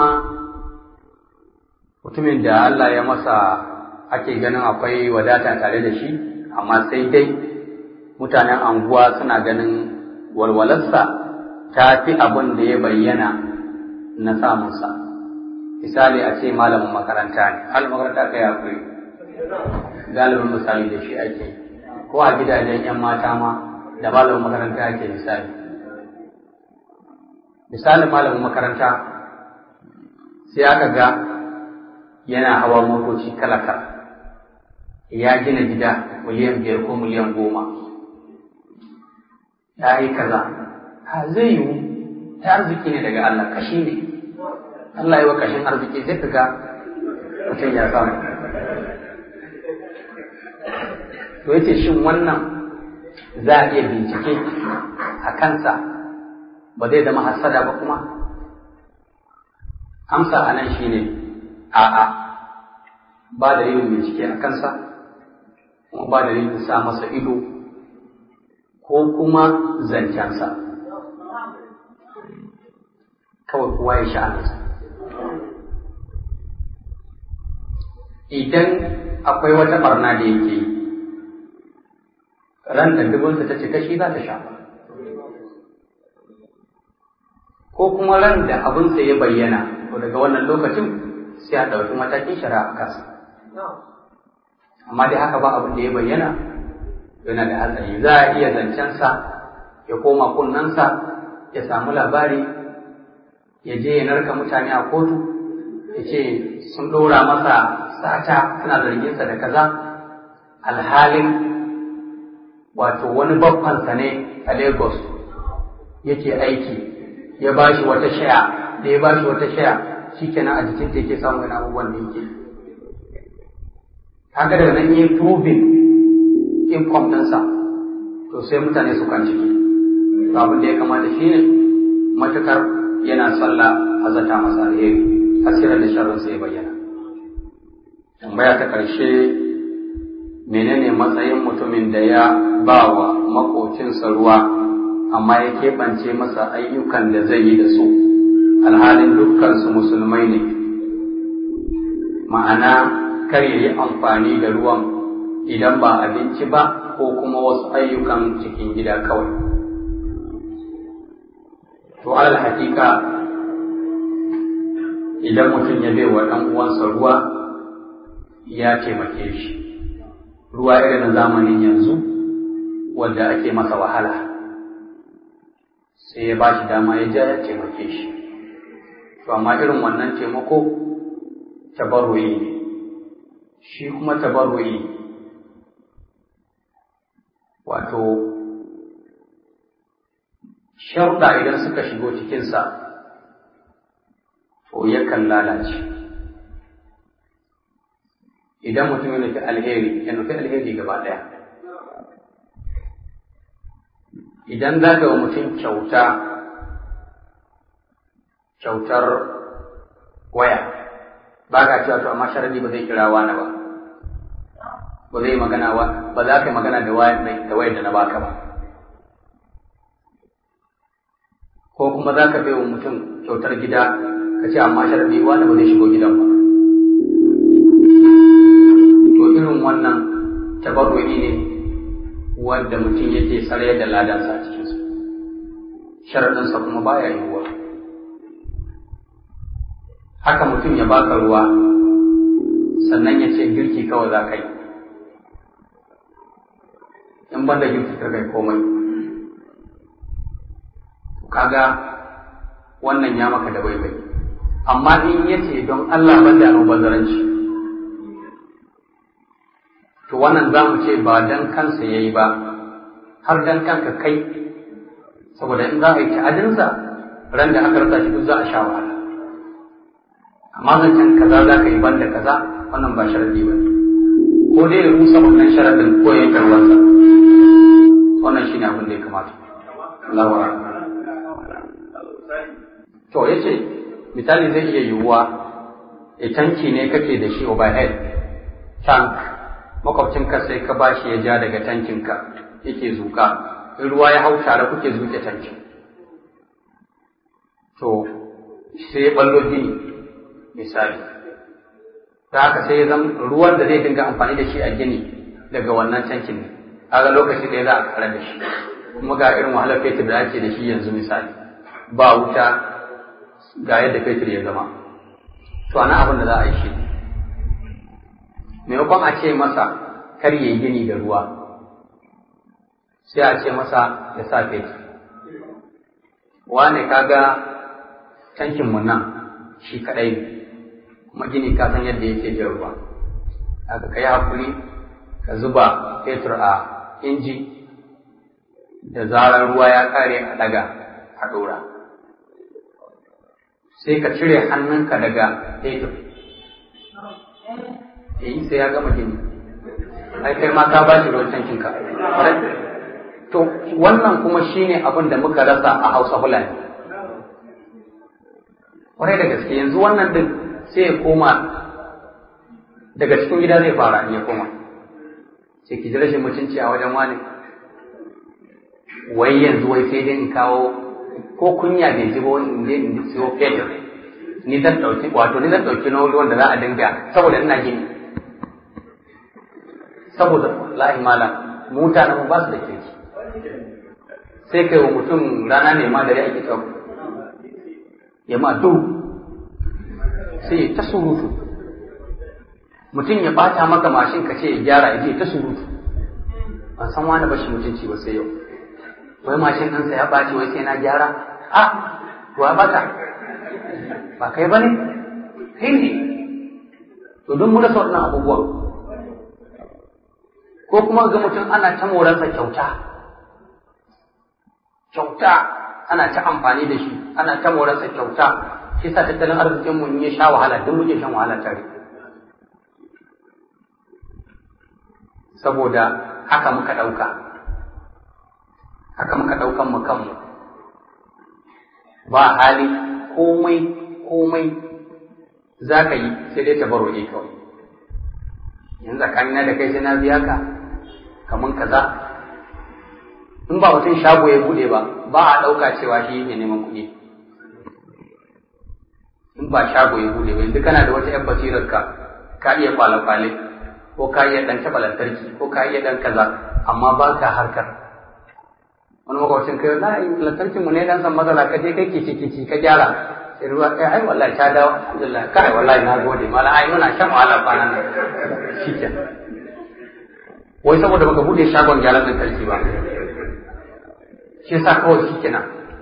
mutumin da Allah ya masa ake ganin akwai wadata tare da shi amma sai dai mutanen anguwa suna ganin walwalarsa ta fi abin da ya bayyana na samunsa misali a ce malamin makaranta ne malamin makaranta kai akwai galibin misali da shi ake ko a gidajen 'yan mata ma da malamin makaranta ake misali misalin malamin makaranta sai aka ga yana hawa motoci kala-kala ya gina gida miliyan biyar ko miliyan goma ya yi kaza ha zai yiwu ta arziki ne daga Allah kashi ne Allah yi wa kashin arziki zai ka ga mutum ya samu to yace shin wannan za a iya bincike a kansa ba zai zama hasada ba kuma amsa a nan shine a'a ba da yin bincike a kansa kuma ba da yin sa masa ido ko kuma zancensa kawai kowa ya sha'anarsa idan akwai wata barna da yake yi ran da dubunsa ta cika shi za ta shafa ko kuma ran da abinsa ya bayyana to daga wannan lokacin sai a ɗauki matakin shari'a a kansa amma dai haka ba abin da ya bayyana yana da hatsari za a iya zancensa ya koma kunnensa ya samu labari ya je ya narka mutane a kotu ya ce sun ɗora masa sata suna zarginsa da kaza alhalin wato wani babbansa ne a Lagos yake aiki ya ba shi wata shaya da ya ba shi wata shaya shi kenan a jikin ta yake samun wani abubuwan da yake haka daga nan yi proving income ɗinsa to sai mutane su kan ciki to abin da ya kamata shi ne matukar yana sallah a zata masa alheri hasirar da sharrinsa ya bayyana tambaya ta ƙarshe menene matsayin mutumin da ya ba wa makocinsa ruwa amma ya keɓance masa ayyukan da zai yi da su alhalin dukkansu musulmai ne ma'ana kar ya yi amfani da ruwan idan ba abinci ba ko kuma wasu ayyukan cikin gida kawai to alal hakika idan mutum ya bai wa ɗan uwansa ruwa ya taimake shi ruwa irin na zamanin yanzu wanda ake masa wahala sai ya ba shi dama ya ja ya taimake shi to amma irin wannan taimako tabarruyi ne shi kuma tabarruyi wato sharuɗa idan suka shigo cikinsa to yakan lalace idan mutum ya nufi alheri ya nufi alheri gaba ɗaya idan za ka wa mutum kyauta kyautar waya ba ka cewa to amma sharadi ba zai kira wani ba ba zai magana wa ba za ka yi magana da wayar da wayar da na baka ba ko kuma za ka wa mutum kyautar gida ka ce amma sharadi wani ba zai shigo gidan ba to irin wannan tabarru'i ne wanda mutum yake tsare da ladansa a cikinsu sharaɗinsa kuma baya yiwuwa haka mutum ya baka ruwa sannan ya ce girki kawai za ka yi in ban da girki ka kai komai kaga wannan ya maka da baibai amma in ya ce don Allah ban da almubazzaranci to wannan za mu ce ba dan kansa ya yi ba har dan kanka kai saboda in za a yi ta'adinsa ran da aka rasa shi duk za a sha wahala amma zancen kaza za ka yi banda kaza wannan ba sharadi ba ko dai ya rusa wannan sharadin ko ya yi karwansa wannan shine abin da ya kamata Allah to yace misali zai iya yiwuwa a tanki ne kake da shi overhead tank makwabcinka sai ka bashi ya ja daga tankinka yake zuka in ruwa ya hau tare kuke zuke tankin to sai ya ballo gini misali ta haka sai ya zama ruwan da zai dinga amfani da shi a gini daga wannan tankin ne kaga lokaci ɗaya za a kare da shi kuma ga irin wahalar fetur da ake da shi yanzu misali ba wuta ga yadda fetur ya zama to ana abin da za a yi shi maimakon a ce masa kar ya yi gini da ruwa sai a ce masa ya sa fetur wane kaga tankin mu nan shi kadai ne kuma gini ka san yadda yake jan ruwa haka kai hakuri ka zuba fetur a inji da zarar ruwa ya kare a daga a dora sai ka cire hannunka daga fetur eh sai ya gama gini ai kai ma ka bashi ruwan tankin ka to wannan kuma shine abin da muka rasa a Hausa Fulani kwarai da gaske yanzu wannan din sai ya koma daga cikin gida zai fara in ya koma sai ki ji rashin mutunci a wajen wani wai yanzu wai sai dai in kawo ko kunya bai ji ba in je in siyo fetur ni zan dauki wato ni zan dauki na wanda za a dinga saboda ina gini saboda lahi malam mutanen ba su da kirki sai kai wa mutum rana ne ma dare ake tsawo ya ma du sai ta surutu mutum ya bata maka mashin ka ce ya gyara ya je ta surutu ban san wani bashi mutunci ba sai yau wai mashin ɗansa ya ɓaci wai sai na gyara a to ya bata ba kai ba ne kai ne to don mu rasa waɗannan abubuwan ko kuma ga mutum ana ta moransa kyauta kyauta ana ta amfani da shi ana ta morarsa kyauta shi sa tattalin arzikin mu ya sha wahala duk muke shan wahala tare saboda haka muka ɗauka haka muka ɗaukan mu kanmu ba hali komai komai za ka yi sai dai tabarru'i kawai yanzu tsakanina da kai sai na biya ka kaman kaza in ba mutum shago ya bude ba ba a ɗauka cewa shi ne neman kuɗi in ba shago ya bude ba yanzu kana da wata 'yan basirar ka ka iya kwale-kwale ko ka iya ɗan taɓa lantarki ko ka iya ɗan kaza amma ba ka harkar wani makwacin kai na lantarkin mu ne dan san matsala ka je kai kici kici ka gyara sai ruwa kai ai wallahi ta dawo alhamdulillah kai wallahi na gode mala ai muna shan wahala kwanan nan shike wai saboda baka bude shagon gyaran lantarki ba shi yasa kawai shikenan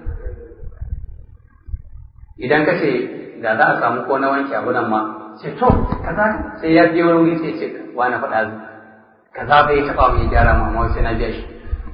idan ka ce da za a samu ko na wanke abu nan ma sai to kaza sai ya je wani wuri sai ce wani faɗa kaza bai taɓa mu ya gyara ma amma sai na biya shi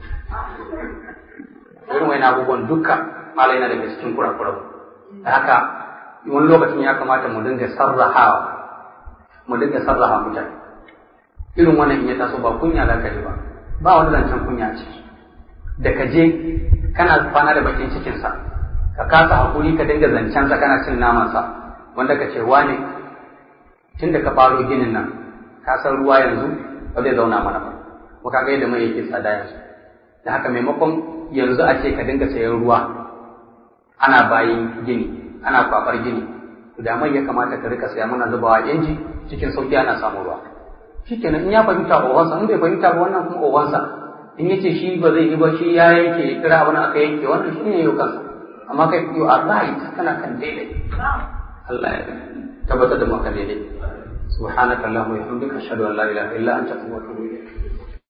irin wani abubuwan dukkan malai na daga cikin kurakuran da haka wani lokacin ya kamata mu dinga sarrahawa mu dinga sarraha mutane irin wannan in ya taso ba kunya za ka ji ba ba wani zancen kunya ce da ka je kana kwana da bakin cikinsa ka kasa hakuri ka dinga zancensa kana cin namansa wanda ka ce wane tun da ka faro ginin nan ka san ruwa yanzu ba zai zauna mana ba ko ka ga yadda mai yake tsada yanzu da haka maimakon yanzu a ce ka dinga sayan ruwa ana bayin gini ana kwafar gini to da mai ya kamata ka rika saya mana zubawa inji cikin sauki ana samu ruwa shikenan in ya fahimta owansa in bai fahimta ba wannan kuma owansa in yace shi ba zai yi ba shi ya yanke kira abin aka yanke wannan shi ne yau kansa amma kai you are right kana kan daidai Allah ya tabbatar da mu kan daidai subhanaka allahumma wa bihamdika ashhadu an la ilaha illa anta astaghfiruka wa atubu ilayk